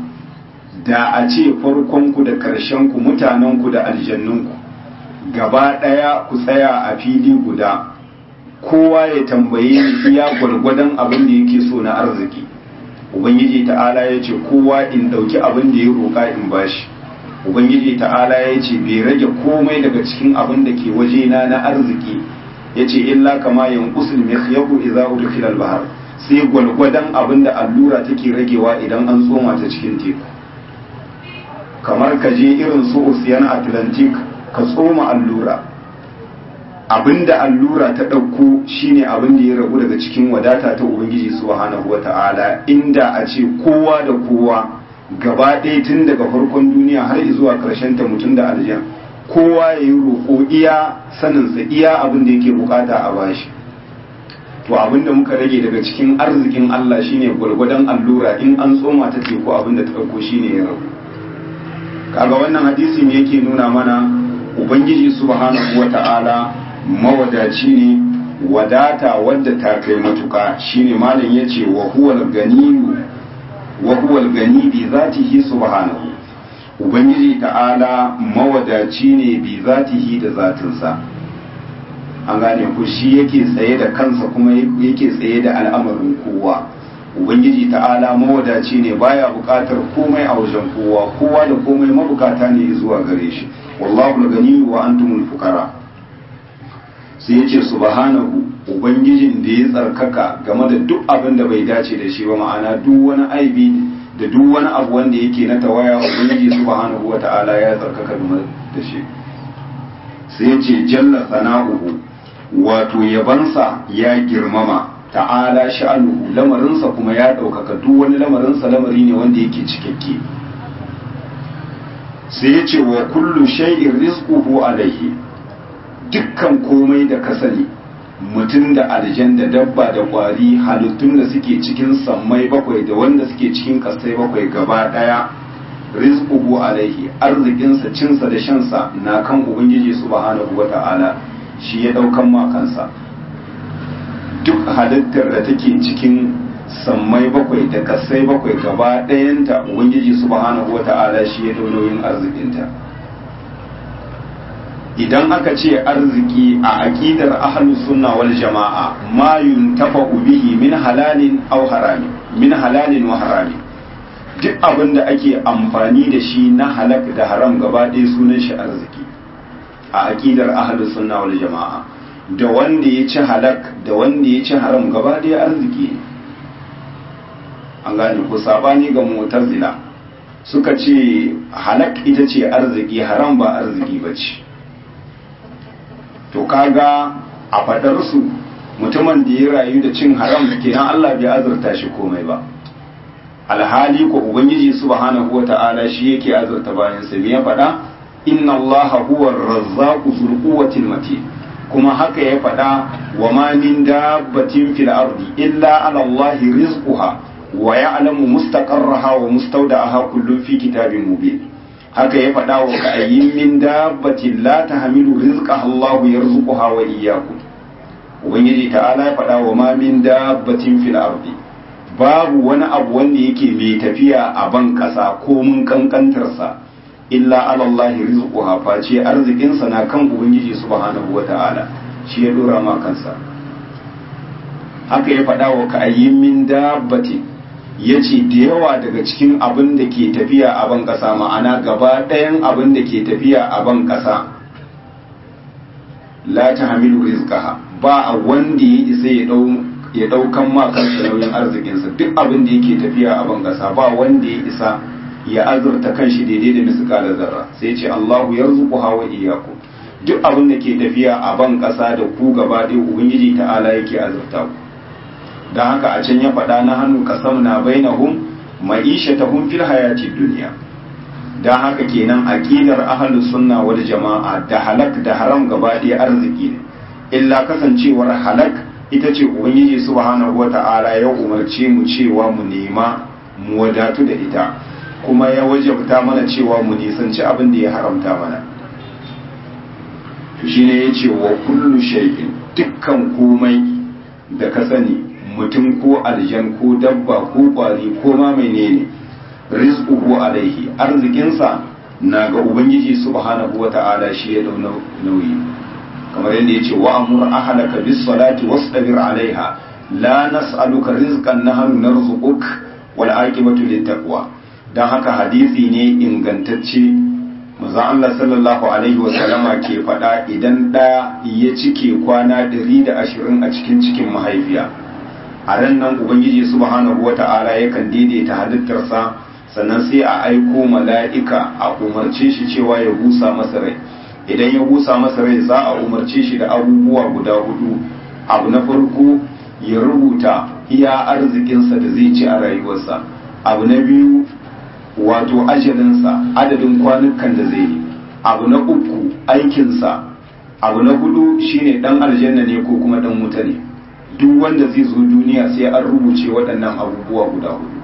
da a ce farkonku da ƙarshenku mutanenku da aljannunku gaba ɗaya ku tsaya a fili guda kowa ya tambaye ni iya gwargwadon abin da yake so na arziki ubangiji ta'ala ya ce kowa in ɗauki abin da ya roƙa in bashi ubangiji ta'ala ya ce bai rage komai daga cikin abin da ke wajena na arziki ya ce illa kama yanqusul mikhyaqu idza udkhila al-bahr sai gwalgwadon abin da allura take ragewa idan an tsoma ta cikin teku kamar ka je irin su ocean atlantic ka tsoma allura abinda allura ta ɗauko shine abin da ya rabu daga cikin wadata ta ubangiji subhanahu wata'ala inda a ce kowa da kowa gaba ɗaya tun daga farkon duniya har zuwa ƙarshen ta mutum da aljan kowa ya yi roƙo iya saninsa iya abin da yake bukata a bashi to abin da muka rage daga cikin arzikin Allah shine gwargwadon allura in an tsoma ta teku abin da ta ɗauko shine ya rabu kaga wannan hadisi ne yake nuna mana ubangiji subhanahu wata'ala mawadaci ne wadata wadda ta kai matuka shine malam yace wa huwal ganiyu wa huwal gani bi zatihi subhanahu ubangiji ta'ala mawadaci ne bi zatihi da zatinsa an gane ku shi yake tsaye da kansa kuma yake tsaye da al'amarin kowa ubangiji ta'ala mawadaci ne baya bukatar komai a wajen kowa kowa da komai mabukata ne zuwa gare shi wallahu gani wa antumul fuqara sai yace subhanahu ubangijin da ya tsarkaka game da duk abin da bai dace da shi ba ma'ana duk wani aibi da duk wani abu wanda yake na tawaya ubangiji subhanahu wata'ala ya tsarkaka game da shi sai yace jalla sana'uhu wato yabansa ya girmama ta'ala sha'anuhu lamarinsa kuma ya ɗaukaka duk wani lamarinsa lamari ne wanda yake cikakke sai ya ce wa kullu shay'in rizquhu alaihi dukkan komai da ka sani mutum da aljan da dabba da kwari halittun da suke cikin sammai bakwai da wanda suke cikin kasai bakwai gaba daya rizquhu alaihi arzikinsa cinsa da shansa na kan ubangiji subhanahu wata'ala shi ya daukan ma kansa duk halittar da take cikin sammai bakwai da kasai bakwai gaba ɗayanta ubangiji subhanahu wata'ala shi ya daunoyin arzikinta idan aka ce arziki a aƙidar ahlus sunna wal jama'a ma yuntafa bihi min halalin aw harami min halalin wa harami duk abin da ake amfani da shi na halak da haram gaba ɗaya sunan shi arziki a aƙidar ahlus sunna wal jama'a da wanda ya ci halak da wanda ya ci haram gaba ɗaya arziki ne an gane ko sabani ga mutazila suka ce halak ita ce arziki haram ba arziki ba ce to kaga a fadar su mutumin da ya rayu da cin haram kenan Allah bai azurta shi komai ba alhali ko ubangiji subhanahu wata'ala shi yake azurta bayan sa me ya faɗa inna allaha huwa ar-razzaqu dhul quwwati matin kuma haka ya faɗa wa ma min dabbatin fil ardi illa ala allahi rizquha wa ya'lamu mustaqarraha wa mustawda'aha kullun fi kitabin mubin haka ya faɗa wa ka'ayyin min dabbatin la tahmilu rizqaha allahu yarzuquha wa iyyakum ubangiji ta'ala ya faɗa wa ma min dabbatin fil ardi babu wani abu wanda yake mai tafiya a ban ƙasa ko mun kankantarsa illa alallahi rizquha face arzikinsa na kan ubangiji subhanahu wata'ala shi ya dora ma kansa haka ya faɗa wa ka'ayyin min dabbati yace da yawa daga cikin abin da ke tafiya a ban ƙasa ma'ana gaba ɗayan abin da ke tafiya a ban ƙasa la tahmilu rizqaha ba a wanda ya isa ya dau ya daukan ma kansa nauyin arzikinsa duk abin da yake tafiya a ban ƙasa ba wanda ya isa ya azurta kanshi daidai da misƙalar zarra sai ce Allahu yarzuqu hawa iyyakum duk abin da ke tafiya a ban ƙasa da ku gaba ɗaya ubangiji ta'ala yake azurta ku dan haka a can ya faɗa na hannu kasam na bainahum ma'ishatahum fil hayati dunya dan haka kenan aqidar ahlus sunna wal jama'a da halak da haram gaba ɗaya arziki ne illa kasancewar halak ita ce ubangiji subhanahu wata'ala ya umarce mu cewa mu nema mu wadatu da ita kuma ya wajabta mana cewa mu nisanci abin da ya haramta mana shi ne ya ce wa kullu shay'in dukkan komai da ka sani mutum ko aljan ko dabba ko kwari ko ma menene rizquhu alaihi arzikinsa na ga ubangiji subhanahu wata'ala shi ya dau nauyi kamar yadda ya ce wa amur ahlaka bis salati wastabir alaiha la nas'aluka rizqan nahnu narzuquk wal aqibatu lit taqwa don haka hadisi ne ingantacce manzon Allah sallallahu alaihi wasallama ke faɗa idan ɗaya ya cike kwana 120 a cikin cikin mahaifiya a ran nan ubangiji subhanahu wata'ala yakan daidaita halittarsa sannan sai a aiko mala'ika a umarce shi cewa ya busa masa rai idan ya busa masa rai za a umarce shi da abubuwa guda hudu abu na farko ya rubuta iya arzikinsa da zai ci a rayuwarsa abu na biyu wato ajalinsa adadin kwanukan da zai yi abu na uku aikinsa abu na hudu shine dan aljanna ne ko kuma dan wuta ne duk wanda zai zo duniya sai an rubuce waɗannan abubuwa guda hudu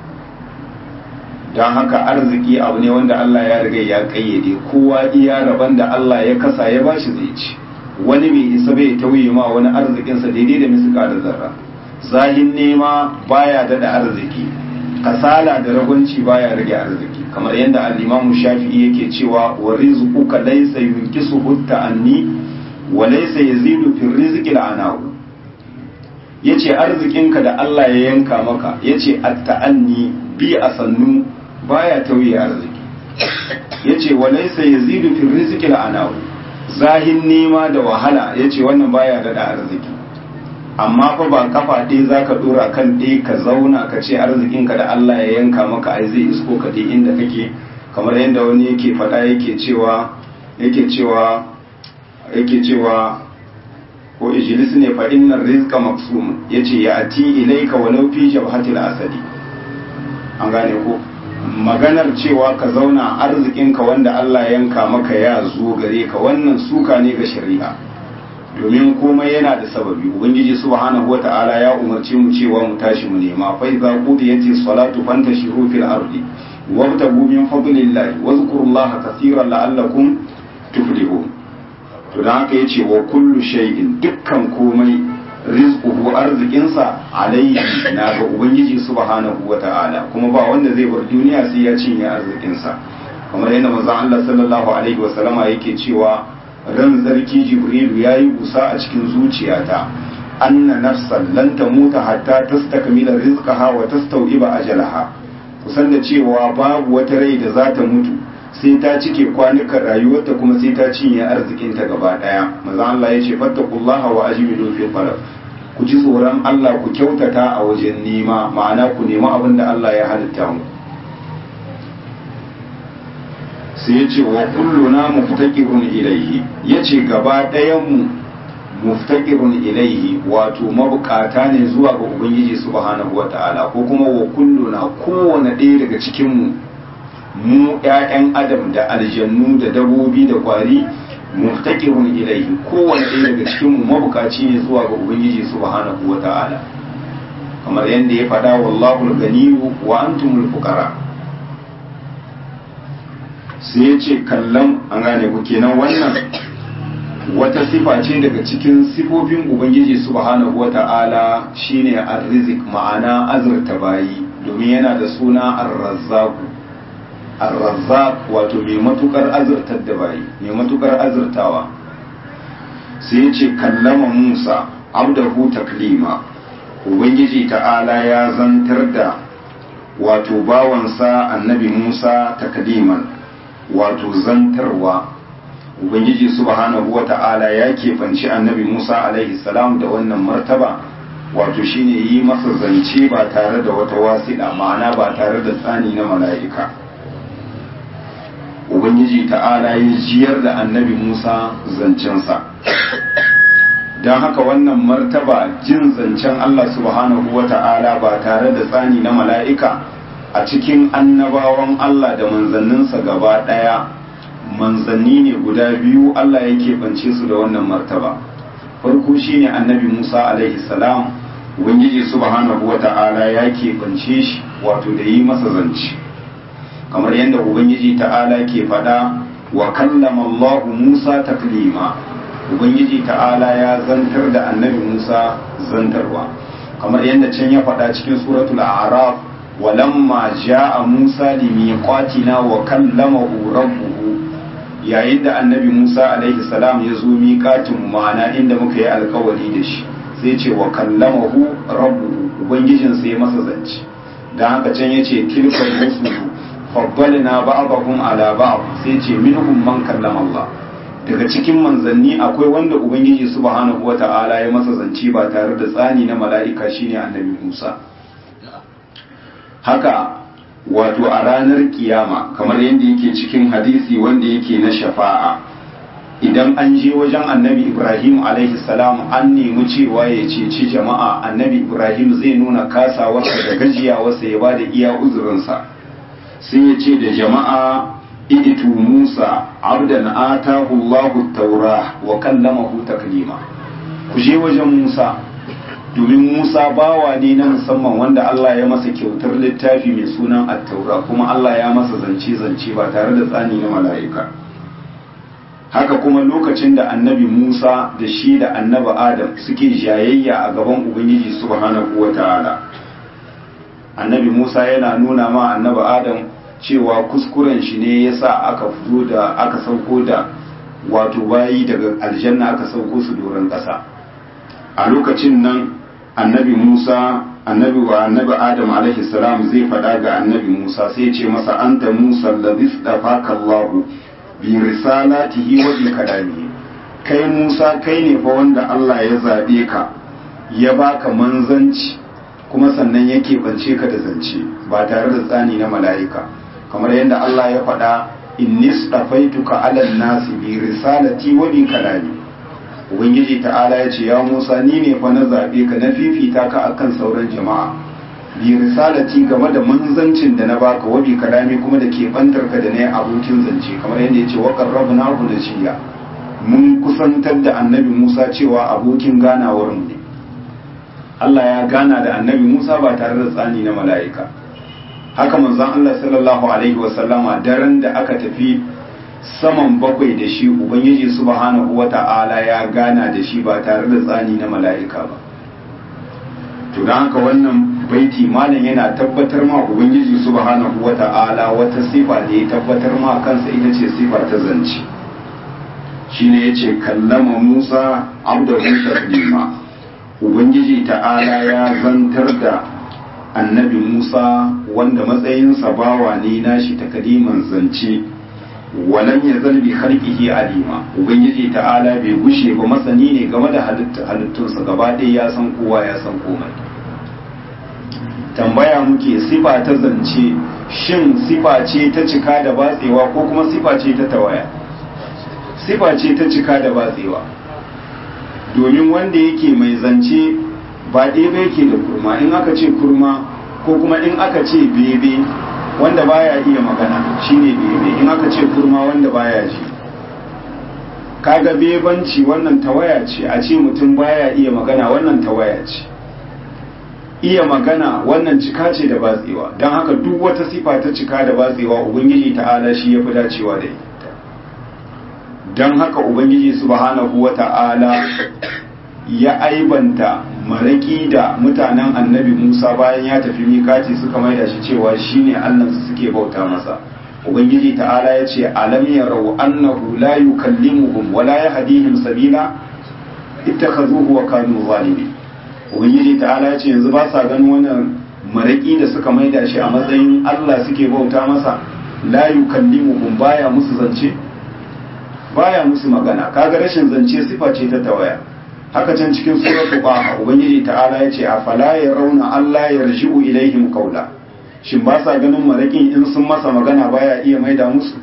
don haka arziki abu ne wanda Allah ya riga ya kayyade kowa iya rabon da Allah ya kasa ya bashi zai ci wani bai isa bai tauye ma wani arzikinsa daidai da misika da zarra zahin nema baya dada arziki kasala da ragwanci baya rage arziki kamar yadda al-Imam Shafi'i yake cewa wa rizquka laysa yunkisuhu ta'anni wa laysa yazidu fi rizqi al-anahu yace arzikinka da Allah ya yanka maka yace at-ta'anni bi asannu baya tauye arziki yace wa laysa yazidu fi rizqi al-anahu zahin nema da wahala yace wannan baya da arziki amma fa ba kafa ɗaya za ka ɗora kan ɗaya ka zauna ka ce arzikinka da Allah ya yanka maka ai zai isko ka dai inda kake kamar yadda wani yake faɗa yake cewa yake cewa yake cewa ko ijlis ne fa innar rizqa maqsum yace ya ati ilayka walau fi jabhatil asadi an gane ko maganar cewa ka zauna arzikinka wanda Allah ya yanka maka ya zo gare ka wannan suka ne ga shari'a domin komai yana da sababi ubangiji subhanahu wata'ala ya umarce mu cewa mu tashi mu nema fa idza qudiyati salatu fantashiru fil ardi wabtagu min fadlillahi wazkurullaha kaseeran la'allakum tuflihun to dan haka yace wa kullu shay'in dukkan komai rizquhu arzikinsa alayhi na ga ubangiji subhanahu wata'ala kuma ba wanda zai bar duniya sai ya cinye arzikinsa kamar yadda manzon Allah sallallahu alaihi wasallama yake cewa ran zarki jibrilu ya yi busa a cikin zuciyata anna nafsan lan tamuta hatta tastakmila rizqaha wa tastawiba ajalaha kusan da cewa babu wata rai da za ta mutu sai ta cike kwanukan rayuwarta kuma sai ta cinye arzikinta gaba daya manzo Allah ya ce fattaqullaha wa ajmilu fi talab ku ji tsoron Allah ku kyautata a wajen nema ma'ana ku nemi abin da Allah ya halitta mu sai ya ce wa kulluna muftaqirun ilaihi yace gaba ɗayan mu muftaqirun ilaihi wato mabukata ne zuwa ga ubangiji subhanahu wata'ala ko kuma wa kulluna kowane ɗaya daga cikin mu mu ƴaƴan adam da aljannu da dabobi da kwari muftaqirun ilaihi kowane ɗaya daga cikin mu mabukaci ne zuwa ga ubangiji subhanahu wata'ala kamar yadda ya faɗa wallahu al-ganiyyu wa antumul fuqara sai ya ce kallon an gane ku kenan wannan wata sifa ce daga cikin sifofin ubangiji subhanahu wata'ala shine arzik ma'ana azurta bayi domin yana da suna arrazzaku arrazzaq wato mai matukar azurtar da bayi mai matukar azurtawa sai ya ce kallama musa abdahu taklima ubangiji ta'ala ya zantar da wato bawansa annabi musa takliman wato zantarwa ubangiji subhanahu wata'ala ya kefanci annabi musa alaihi salam da wannan martaba wato shine yi masa zance ba tare da wata wasiɗa ma'ana ba tare da tsani na mala'ika ubangiji ta'ala ya jiyar da annabi musa zancensa don haka wannan martaba jin zancen allah subhanahu wata'ala ba tare da tsani na mala'ika a cikin annabawan Allah da manzanninsa gaba ɗaya manzanni ne guda biyu Allah ya keɓance su da wannan martaba farko shine annabi Musa alaihi salam ubangiji subhanahu wata'ala ya keɓance shi wato da yi masa zance kamar yadda ubangiji ta'ala ke faɗa wa kallama Allah Musa taklima ubangiji ta'ala ya zantar da annabi Musa zantarwa kamar yadda can ya faɗa cikin suratul a'raf ولما جاء موسى لميقاتنا وكلمه ربه yayin da annabi Musa alaihi salam ya zo miƙatin ma'ana inda muka yi alkawari da shi sai ce wa kallamahu rabbuhu ubangijin sai masa zance dan haka can yace tilka rusulu faddalna ba'dahum ala ba'd sai ce minhum man kallama Allah daga cikin manzanni akwai wanda ubangiji subhanahu wata'ala ya masa zance ba tare da tsani na mala'ika shine annabi Musa haka wato a ranar kiyama kamar yadda yake cikin hadisi wanda yake na shafa'a idan an je wajen annabi ibrahim alaihi salam an nemi cewa ya ceci jama'a annabi ibrahim zai nuna kasawarsa da gajiyawarsa ya bada iya uzurinsa sai ya ce da jama'a iditu musa abdan atahu allahu taura wa kallamahu taklima ku je wajen musa domin Musa bawa ne na musamman wanda Allah ya masa kyautar littafi mai sunan attaura kuma Allah ya masa zance-zance ba tare da tsani na mala'ika haka kuma lokacin da annabi Musa da shi da annabi Adam suke jayayya a gaban Ubangiji subhanahu wa ta'ala annabi Musa yana nuna ma annabi Adam cewa kuskuren shi ne yasa aka fito da aka sauko da wato bayi daga aljanna aka sauko su doron ƙasa a lokacin nan annabi Musa annabi wa annabi Adam alaihi salam zai faɗa ga annabi Musa sai ce masa anta Musa alladhi istafaka Allah bi risalatihi wa bi kalamihi kai Musa kai ne fa wanda Allah ya zabe ka ya baka manzanci kuma sannan ya keɓance ka da zance ba tare da tsani na mala'ika kamar yadda Allah ya faɗa inni stafaituka ala nasi bi risalati wa bi kalami ubangiji ta'ala ya ce ya musa ni ne fa na zaɓe ka na fifita ka akan sauran jama'a bi risalati game da manzancin da na baka wa bi kalami kuma da ke bantar ka da na abokin zance kamar yadda ya ce wa qarrabna hu da shiya mun kusantar da annabi musa cewa abokin ganawar mu ne Allah ya gana da annabi musa ba tare da tsani na mala'ika haka manzon Allah sallallahu alaihi wa sallama daren da aka tafi saman bakwai da shi ubangiji subhanahu wata'ala ya gana da shi ba tare da tsani na mala'ika ba to don haka wannan baiti malam yana tabbatar ma ubangiji subhanahu wata'ala wata sifa da ya tabbatar ma kansa ita ce sifa ta zance shine yace kallama Musa abdahu taslima ubangiji ta'ala ya zantar da annabi Musa wanda matsayinsa bawa ne nashi takaliman zance walam ya zalbi harkihi alima ubangiji ta'ala bai gushe ba masani ne game da halittunsa gaba ɗaya ya san kowa ya san komai tambaya muke sifa ta zance shin sifa ce ta cika da batsewa ko kuma sifa ce ta tawaya sifa ce ta cika da batsewa domin wanda yake mai zance ba ɗaya yake da kurma in aka ce kurma ko kuma in aka ce bebe wanda baya iya magana shine bebe in aka ce kurma wanda baya ji kaga bebanci wannan tawaya ce a ce mutum baya iya magana wannan tawaya ce iya magana wannan cika ce da batsewa don haka duk wata sifa ta cika da batsewa ubangiji ta'ala shi ya fi dacewa da ita don haka ubangiji subhanahu wa ta'ala ya aibanta maraki da mutanen annabi musa bayan ya tafi mikati suka maida shi cewa shine allansu suke bauta masa ubangiji ta'ala ya ce alam yarau annahu la yukallimuhum wa la yahdihim sabila ittakhazuhu wa kanu zalimin ubangiji ta'ala ya ce yanzu ba sa ganin wannan maraki da suka maida shi a matsayin Allah suke bauta masa la yukallimuhum baya musu zance baya musu magana kaga rashin zance sifa ce ta tawaya haka can cikin suratul qaha ubangiji ta'ala ya ce afala yarawna Allah yarji'u ilaihim qawla shin ba sa ganin marakin in sun masa magana baya iya maida musu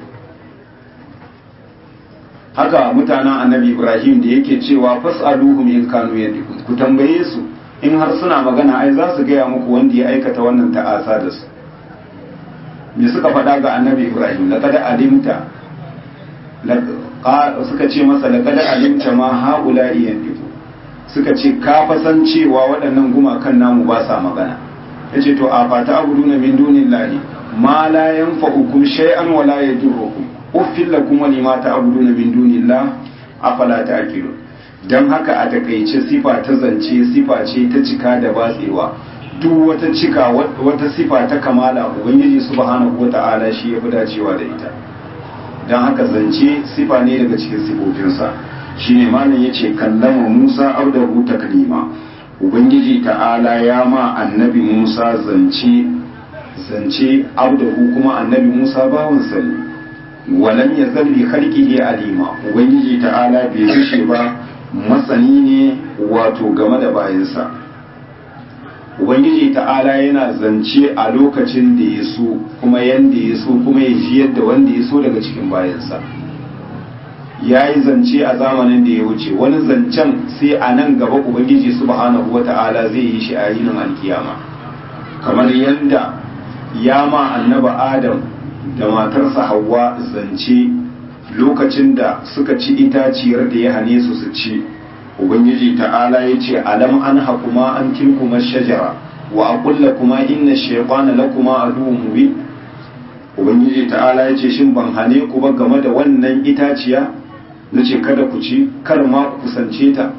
haka mutanen annabi ibrahim da yake cewa fas'aluhum in kanu yadikun ku tambaye su in har suna magana ai za su gaya muku wanda ya aikata wannan ta'asa da su me suka faɗa ga annabi ibrahim laqad alimta suka ce masa laqad alimta ma haula yandiku suka ce ka fasan cewa waɗannan gumakan namu ba sa magana yace to a fata abuduna min dunillahi ma la yanfa'ukum shay'an wa la yadurrukum uffil lakum wa lima ta'buduna min dunillah afala ta'qilun dan haka a takaice sifa ta zance sifa ce ta cika da batsewa duk wata cika wata sifa ta kamala ubangiji subhanahu wata'ala shi ya fi dacewa da ita dan haka zance sifa ne daga cikin sifofinsa shine malam yace kallama Musa abdahu taklima ubangiji ta'ala ya ma annabi Musa zance zance abdahu kuma annabi Musa bawansa ne walam ya zalli khalqihi alima ubangiji ta'ala bai rushe ba masani ne wato game da bayansa ubangiji ta'ala yana zance a lokacin da ya so kuma yanda ya so kuma ya ji yadda wanda ya so daga cikin bayansa ya yi zance a zamanin da ya wuce wani zancen sai a nan gaba ubangiji subhanahu wa ta'ala zai yi shi a yinin alkiyama kamar yadda ya ma annaba adam da matarsa hawa zance lokacin da suka ci itaciyar da ya hane su su ci ubangiji ta'ala ya ce alam an hakuma an tilkuma shajara wa aqulla kuma inna shaytana lakuma aduwwun mubin ubangiji ta'ala ya ce shin ban hane ku ba game da wannan itaciya nace kada ku ci kar ma ku kusance ta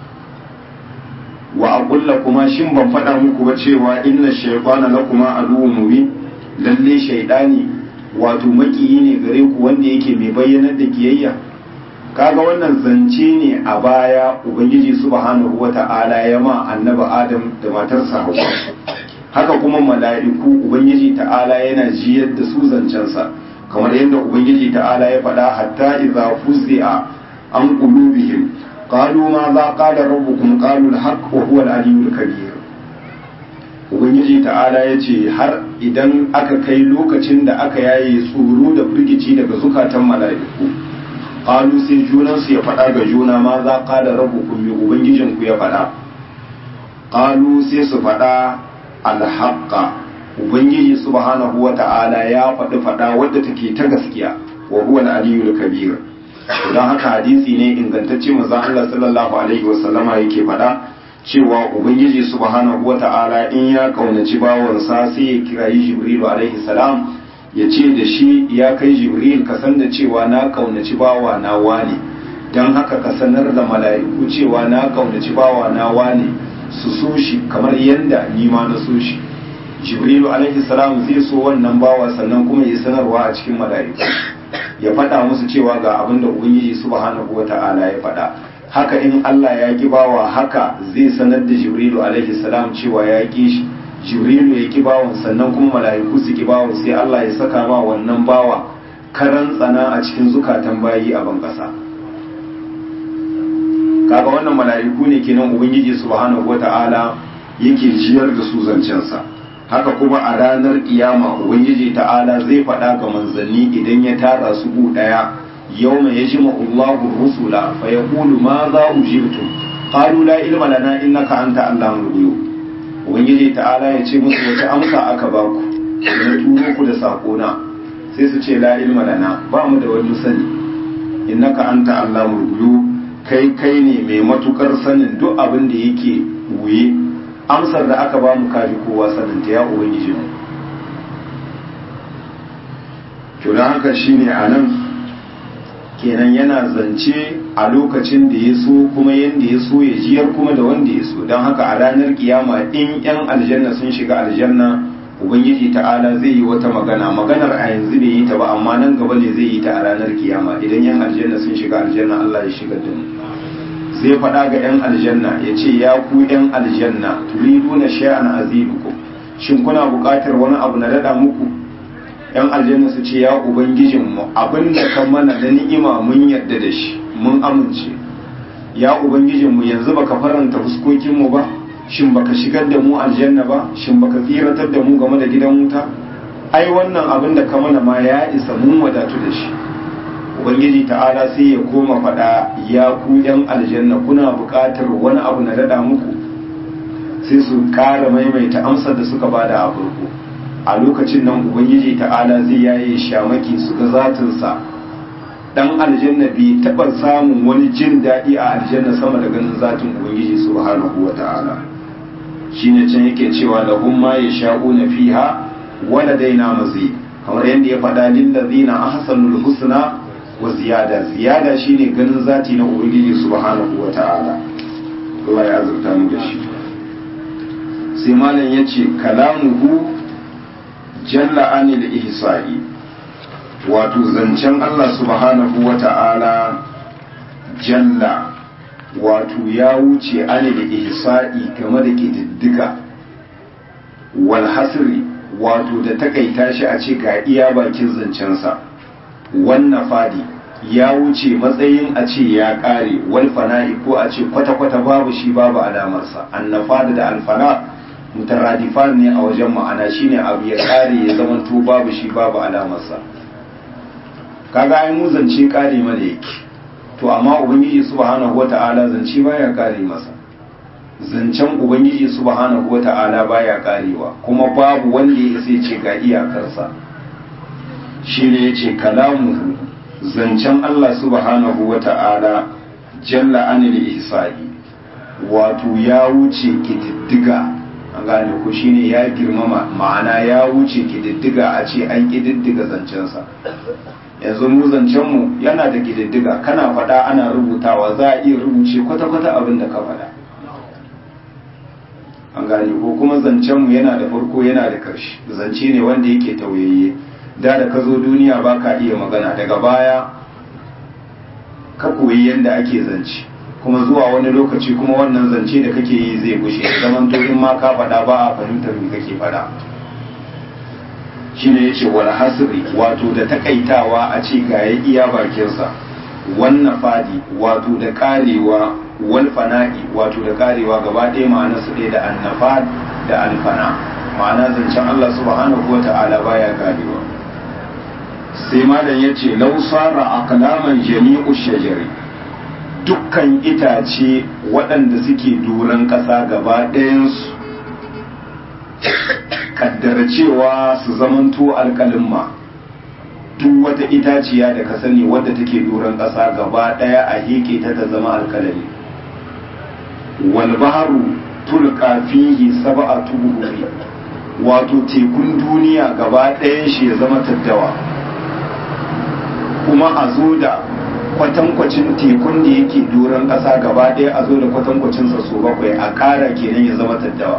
wa aqulla kuma shin ban faɗa muku ba cewa inna shaytana lakuma aduwwun mubin lalle shaydani wato makiyi ne gare ku wanda yake mai bayyanar da kiyayya kaga wannan zance ne a baya ubangiji subhanahu wata'ala ya ma annaba adam da matarsa hawa haka kuma mala'iku ubangiji ta'ala yana jiyar da su zancensa kamar yadda ubangiji ta'ala ya faɗa hatta idza fuzzi'a an qulubihim qalu ma za qala rabbukum qalu al-haqq wa huwa al-aliyyul kabir ubangiji ta'ala ya ce har idan aka kai lokacin da aka yaye tsoro da firgici daga zukatan mala'iku qalu sai junansu ya faɗa ga juna ma za qala rabbukum bi ubangijinku ya faɗa qalu sai su faɗa alhaqqa ubangiji subhanahu wa ta'ala ya faɗi faɗa wadda take ta gaskiya wa huwa al-aliyyul kabir don haka hadisi ne ingantacce manzon Allah sallallahu alaihi wasallama yake faɗa cewa ubangiji subhanahu wata'ala in ya kaunaci bawansa sai ya kirayi jibril alaihi salam ya ce da shi ya kai jibril ka san da cewa na kaunaci bawa na wane don haka ka sanar da mala'iku cewa na kaunaci bawa na wane su so shi kamar yadda ni ma na so shi jibril alaihi salam zai so wannan bawa sannan kuma ya sanarwa a cikin mala'iku ya faɗa musu cewa ga abin da ubangiji subhanahu wata'ala ya faɗa haka in Allah ya ki bawa haka zai sanar da Jibrilu alaihi salam cewa ya ki shi Jibrilu ya ki bawan sannan kuma mala'iku su ki bawan sai Allah ya saka ma wannan bawa karan tsana a cikin zukatan bayi a ban kasa kaga wannan mala'iku ne kenan ubangiji subhanahu wata'ala yake jiyar da su zancensa haka kuma a ranar kiyama ubangiji ta'ala zai faɗa ga manzanni idan ya tara su gu ɗaya yau mai yaji ma'ullahu rusula fa ya kulu ma za ujibtu qalu la ilma lana innaka anta allamul ghuyub ubangiji ta'ala ya ce musu wace amsa aka ba ku na turo ku da sakona sai su ce la ilma lana ba mu da wani sani innaka anta allamul ghuyub kai kai ne mai matukar sanin duk abin da yake wuye amsar da aka ba mu kaji kowa sanin ta ya ubangiji mu to dan haka shine anan kenan yana zance a lokacin da ya so kuma yanda ya so ya jiyar kuma da wanda ya so don haka a ranar kiyama in yan aljanna sun shiga aljanna ubangiji ta'ala zai yi wata magana maganar a yanzu bai yi ta ba amma nan gaba ne zai yi ta a ranar kiyama idan yan aljanna sun shiga aljanna Allah ya shiga da mu zai faɗa ga yan aljanna ya ce ya ku yan aljanna turiduna shay'an azidukum shin kuna buƙatar wani abu na dada muku yan aljanna su ce ya ubangijinmu abin da kan mana na ni'ima mun yarda da shi mun amince ya ubangijinmu yanzu baka faranta fuskokinmu ba shin baka shigar da mu aljanna ba shin baka tsiratar da mu game da gidan wuta ai wannan abin da ka mana ma ya isa mun wadatu da shi ubangiji ta'ala sai ya koma faɗa ya ku yan aljanna kuna buƙatar wani abu na daɗa muku sai su ƙara maimaita amsar da suka bada a farko a lokacin nan ubangiji ta'ala zai yaye shamaki su ga zatinsa dan aljanna bai taɓa samun wani jin daɗi a aljanna sama da ganin zatin ubangiji subhanahu wa ta'ala shine can yake cewa lahum ma yasha'una fiha wa ladaina mazid kamar yadda ya faɗa lil ladina ahsanul husna wa ziyada ziyada shine ganin zati na ubangiji subhanahu wa ta'ala Allah ya azurta mu da shi sai malam yace kalamuhu jalla anil ihsa'i wato zancen Allah subhanahu wa ta'ala jalla wato ya wuce anil ihsa'i game da kididdiga wal hasri wato da takaita shi a ce ga iya bakin zancensa wannan fadi ya wuce matsayin a ce ya kare wal fana'i ko a ce kwata-kwata babu shi babu alamarsa annafada da alfana mutaradifan ne a wajen ma'ana shine abu ya kare ya zama to babu shi babu alamarsa kaga ai mu zance kare mana yake to amma ubangiji subhanahu wata'ala zance baya kare masa zancen ubangiji subhanahu wata'ala baya karewa kuma babu wanda ya sai ce ga iyakarsa shine yace kalamuhu zancen Allah subhanahu wata'ala jalla anil ihsa'i wato ya wuce kididdiga an gane ko shine ya girmama ma'ana ya wuce kididdiga a ce an kididdiga zancensa yanzu mu zancenmu yana da kididdiga kana faɗa ana rubutawa za a iya rubuce kwata-kwata abin da ka faɗa an gane ko kuma zancenmu yana da farko yana da ƙarshe zance ne wanda yake tauyayye da da ka zo duniya ba ka iya magana daga baya ka koyi yadda ake zance kuma zuwa wani lokaci kuma wannan zance da kake yi zai gushe zaman to in ma ka faɗa ba a fahimtar me kake faɗa shine yace wal hasri wato da takaitawa a ce ga ya iya bakinsa wannan fadi wato da karewa wal fana'i wato da karewa gaba ɗaya ma'ana su ɗaya da annafad da alfana ma'ana zancen Allah subhanahu wa ta'ala baya karewa sai malam yace law sara aqlaman jami'u shajari dukkan itace waɗanda suke doron ƙasa gaba ɗayansu kaddara cewa su zamanto alƙalimma duk wata itaciya da ka sani wadda take doron ƙasa gaba ɗaya a heke ta ta zama alƙalami wal baharu tulqa fihi sab'atu buhuri wato tekun duniya gaba ɗayan shi ya zama taddawa kuma a zo da kwatankwacin tekun da yake doron ƙasa gaba ɗaya a zo da kwatankwacinsa so bakwai a ƙara kenan ya zama taddawa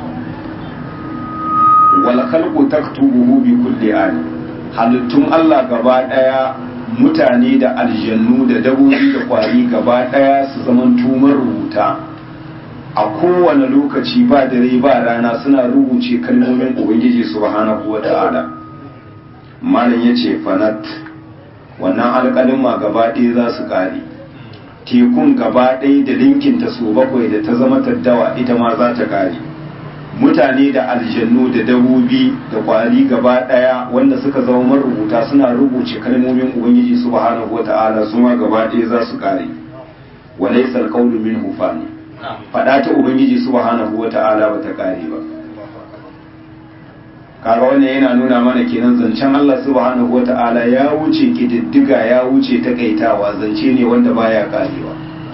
wal khalqu taktubuhu bi kulli an halittun Allah gaba daya mutane da aljannu da dabobi da kwari gaba daya su zaman tumar rubuta a kowane lokaci ba dare ba rana suna rubuce kalmomin ubangiji subhanahu wata'ala malam yace fanat wannan alƙalin ma gaba ɗaya za su ƙare tekun gaba ɗaya da linkinta su bakwai da ta zama taddawa ita ma za ta ƙare mutane da aljannu da dabobi da kwari gaba daya wanda suka zama marubuta suna rubuce kalmomin ubangiji subhanahu wata'ala su ma gaba daya za su kare walaysa alqawlu minhu fani fada ta ubangiji subhanahu wata'ala ba ta kare ba kaga wannan yana nuna mana kenan zancen Allah subhanahu wata'ala ya wuce kididdiga ya wuce takaitawa zance ne wanda baya karewa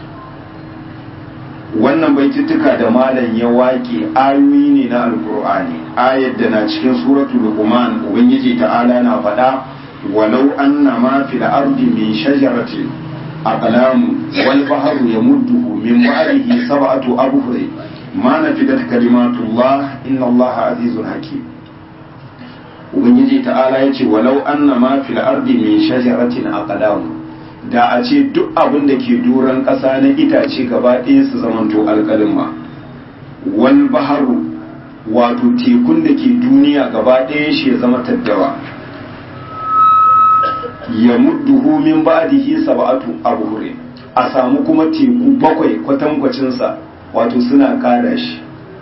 wannan baitittuka da malam ya wake ayoyi ne na alkur'ani ayar da na cikin suratul luqman ubangiji ta'ala na faɗa walau anna ma fil ardi min shajaratin aqlam wal bahru yamudduhu min ba'dihi sab'atu abhur ma nafidat kalimatullah inna allaha azizun hakim ubangiji ta'ala yace walau anna ma fil ardi min shajaratin aqlam da a ce duk abin da ke duran ƙasa na itace gaba ɗaya su zamanto alƙalin ma wal baharu wato tekun da ke duniya gaba ɗaya shi ya zama taddawa ya mudduhu min ba'dihi sab'atu abhure a samu kuma teku bakwai kwatankwacinsa wato suna ƙara shi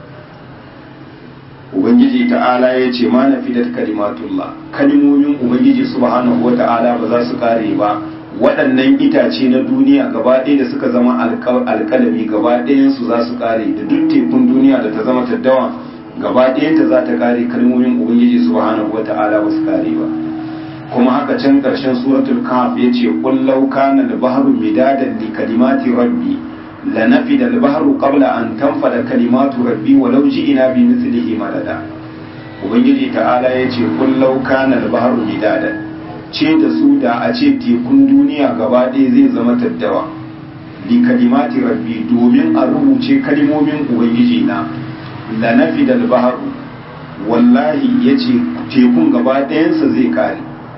ubangiji ta'ala ya ce ma na fidat kalimatullah kalimomin ubangiji subhanahu wata'ala ba za su kare ba waɗannan itace na duniya gaba ɗaya da suka zama alƙalami gaba ɗayansu za su kare da duk tekun duniya da ta zama taddawa gaba ɗayanta za ta kare kalmomin ubangiji subhanahu wata'ala ba su kare ba kuma haka can ƙarshen suratul kahf ya ce kullau kana al-bahru midadan li kalimati rabbi lanafida al-bahru qabla an tanfada kalimatu rabbi walau ji'ina bi mithlihi madada ubangiji ta'ala ya ce kullau kana al-bahru midadan ce da su da a ce tekun duniya gaba ɗaya zai zama taddawa li kalimati rabbi domin a rubuce kalimomin ubangiji na la nafi da baharu wallahi ya ce tekun gaba ɗayansa zai kare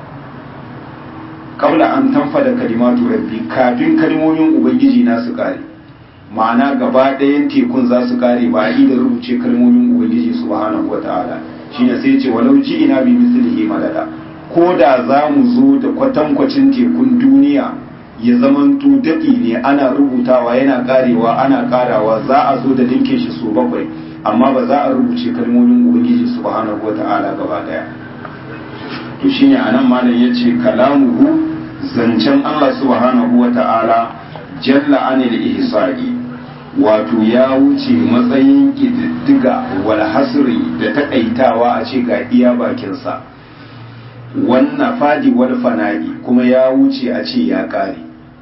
kabla an tamfa da kalimatu rabbi kafin kalimomin ubangiji na su kare ma'ana gaba ɗayan tekun za su kare ba a yi da rubuce kalimomin ubangiji subhanahu wa ta'ala shine sai ce walau ji ina bi mislihi madada ko da za mu zo da kwatankwacin tekun duniya ya zamanto daɗi ne ana rubutawa yana ƙarewa ana ƙarawa za a zo da linkin shi so bakwai amma ba za a rubuce kalmomin ubangiji subhanahu wata'ala gaba daya to shine anan malam yace kalamuhu zancen Allah subhanahu wata'ala jalla anil ihsa'i wato ya wuce matsayin kididdiga wal hasri da takaitawa a ce ga iya bakinsa wannan fadi wal fana'i kuma ya wuce a ce ya kare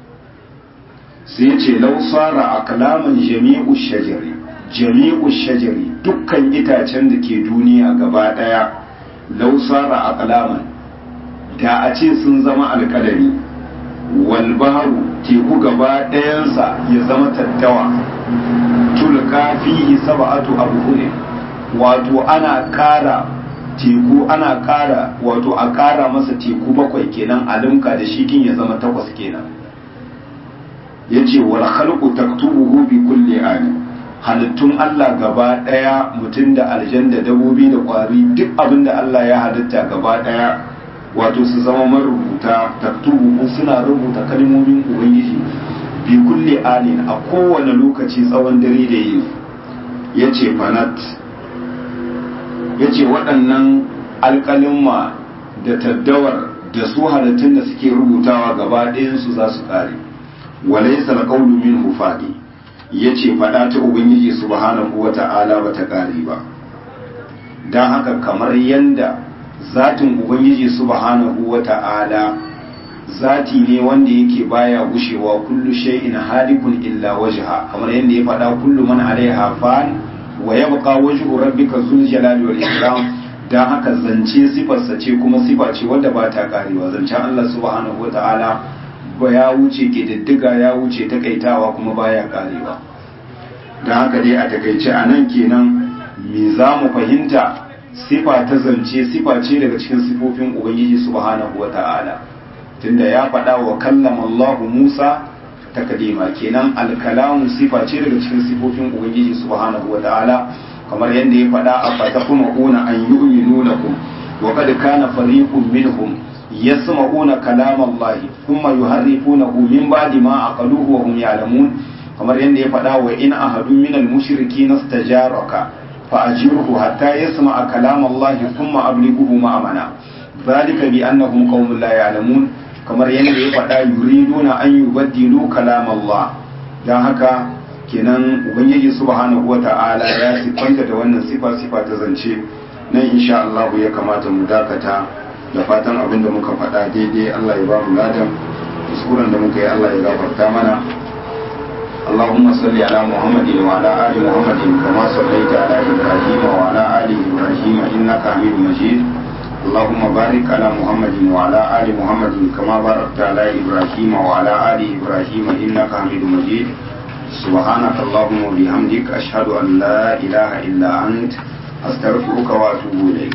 sai ce lausara a kalaman jami'u shajari jami'u shajari dukkan itacen da ke duniya gaba daya lausara a kalaman da a ce sun zama alkalami wal baharu teku gaba ɗayansa ya zama tattawa tulka fihi sab'atu abhurin wato ana ƙara teku ana ƙara wato a ƙara masa teku bakwai kenan a limka da shikin ya zama takwas kenan ya ce wal khalqu taktubuhu bi kulli ani halittun Allah gaba daya mutum da aljan da dabobi da kwari duk abin da Allah ya halitta gaba daya wato su zama marubuta taktubuhu suna rubuta kalmomin ubangiji bi kulli anin a kowane lokaci tsawon dare da yini ya ce fanat ya ce waɗannan alƙalimma da taddawar da su halittun da suke rubutawa gaba ɗayansu za su ƙare walaisa alqawlu minhu fadi yace fada ta ubangiji subhanahu wata'ala bata kare ba dan haka kamar yanda zatin ubangiji subhanahu wata'ala zati ne wanda yake baya gushewa kullu shay'in halikun illa wajha kamar yanda ya fada kullu man alaiha fan wa yabqa wajhu rabbika zul jalali wal ikram dan haka zance sifarsa ce kuma sifa ce wanda ba ta karewa zancen Allah subhanahu wata'ala ba ya wuce ƙididdiga ya wuce takaitawa kuma baya karewa don haka dai a takaice a nan kenan me za mu fahimta sifa ta zance sifa ce daga cikin sifofin ubangiji subhanahu wa ta'ala tunda ya faɗa wa kallama Allah Musa takadima kenan alkalamu sifa ce daga cikin sifofin ubangiji subhanahu wa ta'ala kamar yadda ya faɗa a fatakumuna an yu'minu lakum wa qad kana fariqun minhum yasma'una kalam Allah thumma yuharrifunahu min ba'di ma aqaluhu wa hum ya'lamun kamar yadda ya faɗa wa in ahadun min al-mushrikeen istajaraka فأجره حتى يسمع كلام الله ثم أبلغه مأمنا ذلك بأنهم قوم لا يعلمون kamar yadda ya faɗa yuriduna an yubaddilu kalam Allah dan haka kenan ubangiji subhanahu wata'ala ya sifanta da wannan sifa sifa ta zance nan insha Allah ya kamata mu dakata da fatan abin da muka faɗa daidai Allah ya ba mu ladan kuskuren da muka yi Allah ya gafarta mana اللهم صل على محمد وعلى آل محمد كما صليت على إبراهيم وعلى آل إبراهيم إنك حميد مجيد اللهم بارك على محمد وعلى آل محمد كما باركت على إبراهيم وعلى آل إبراهيم إنك حميد مجيد سبحانك اللهم وبحمدك أشهد أن لا إله إلا أنت أستغفرك وأتوب إليك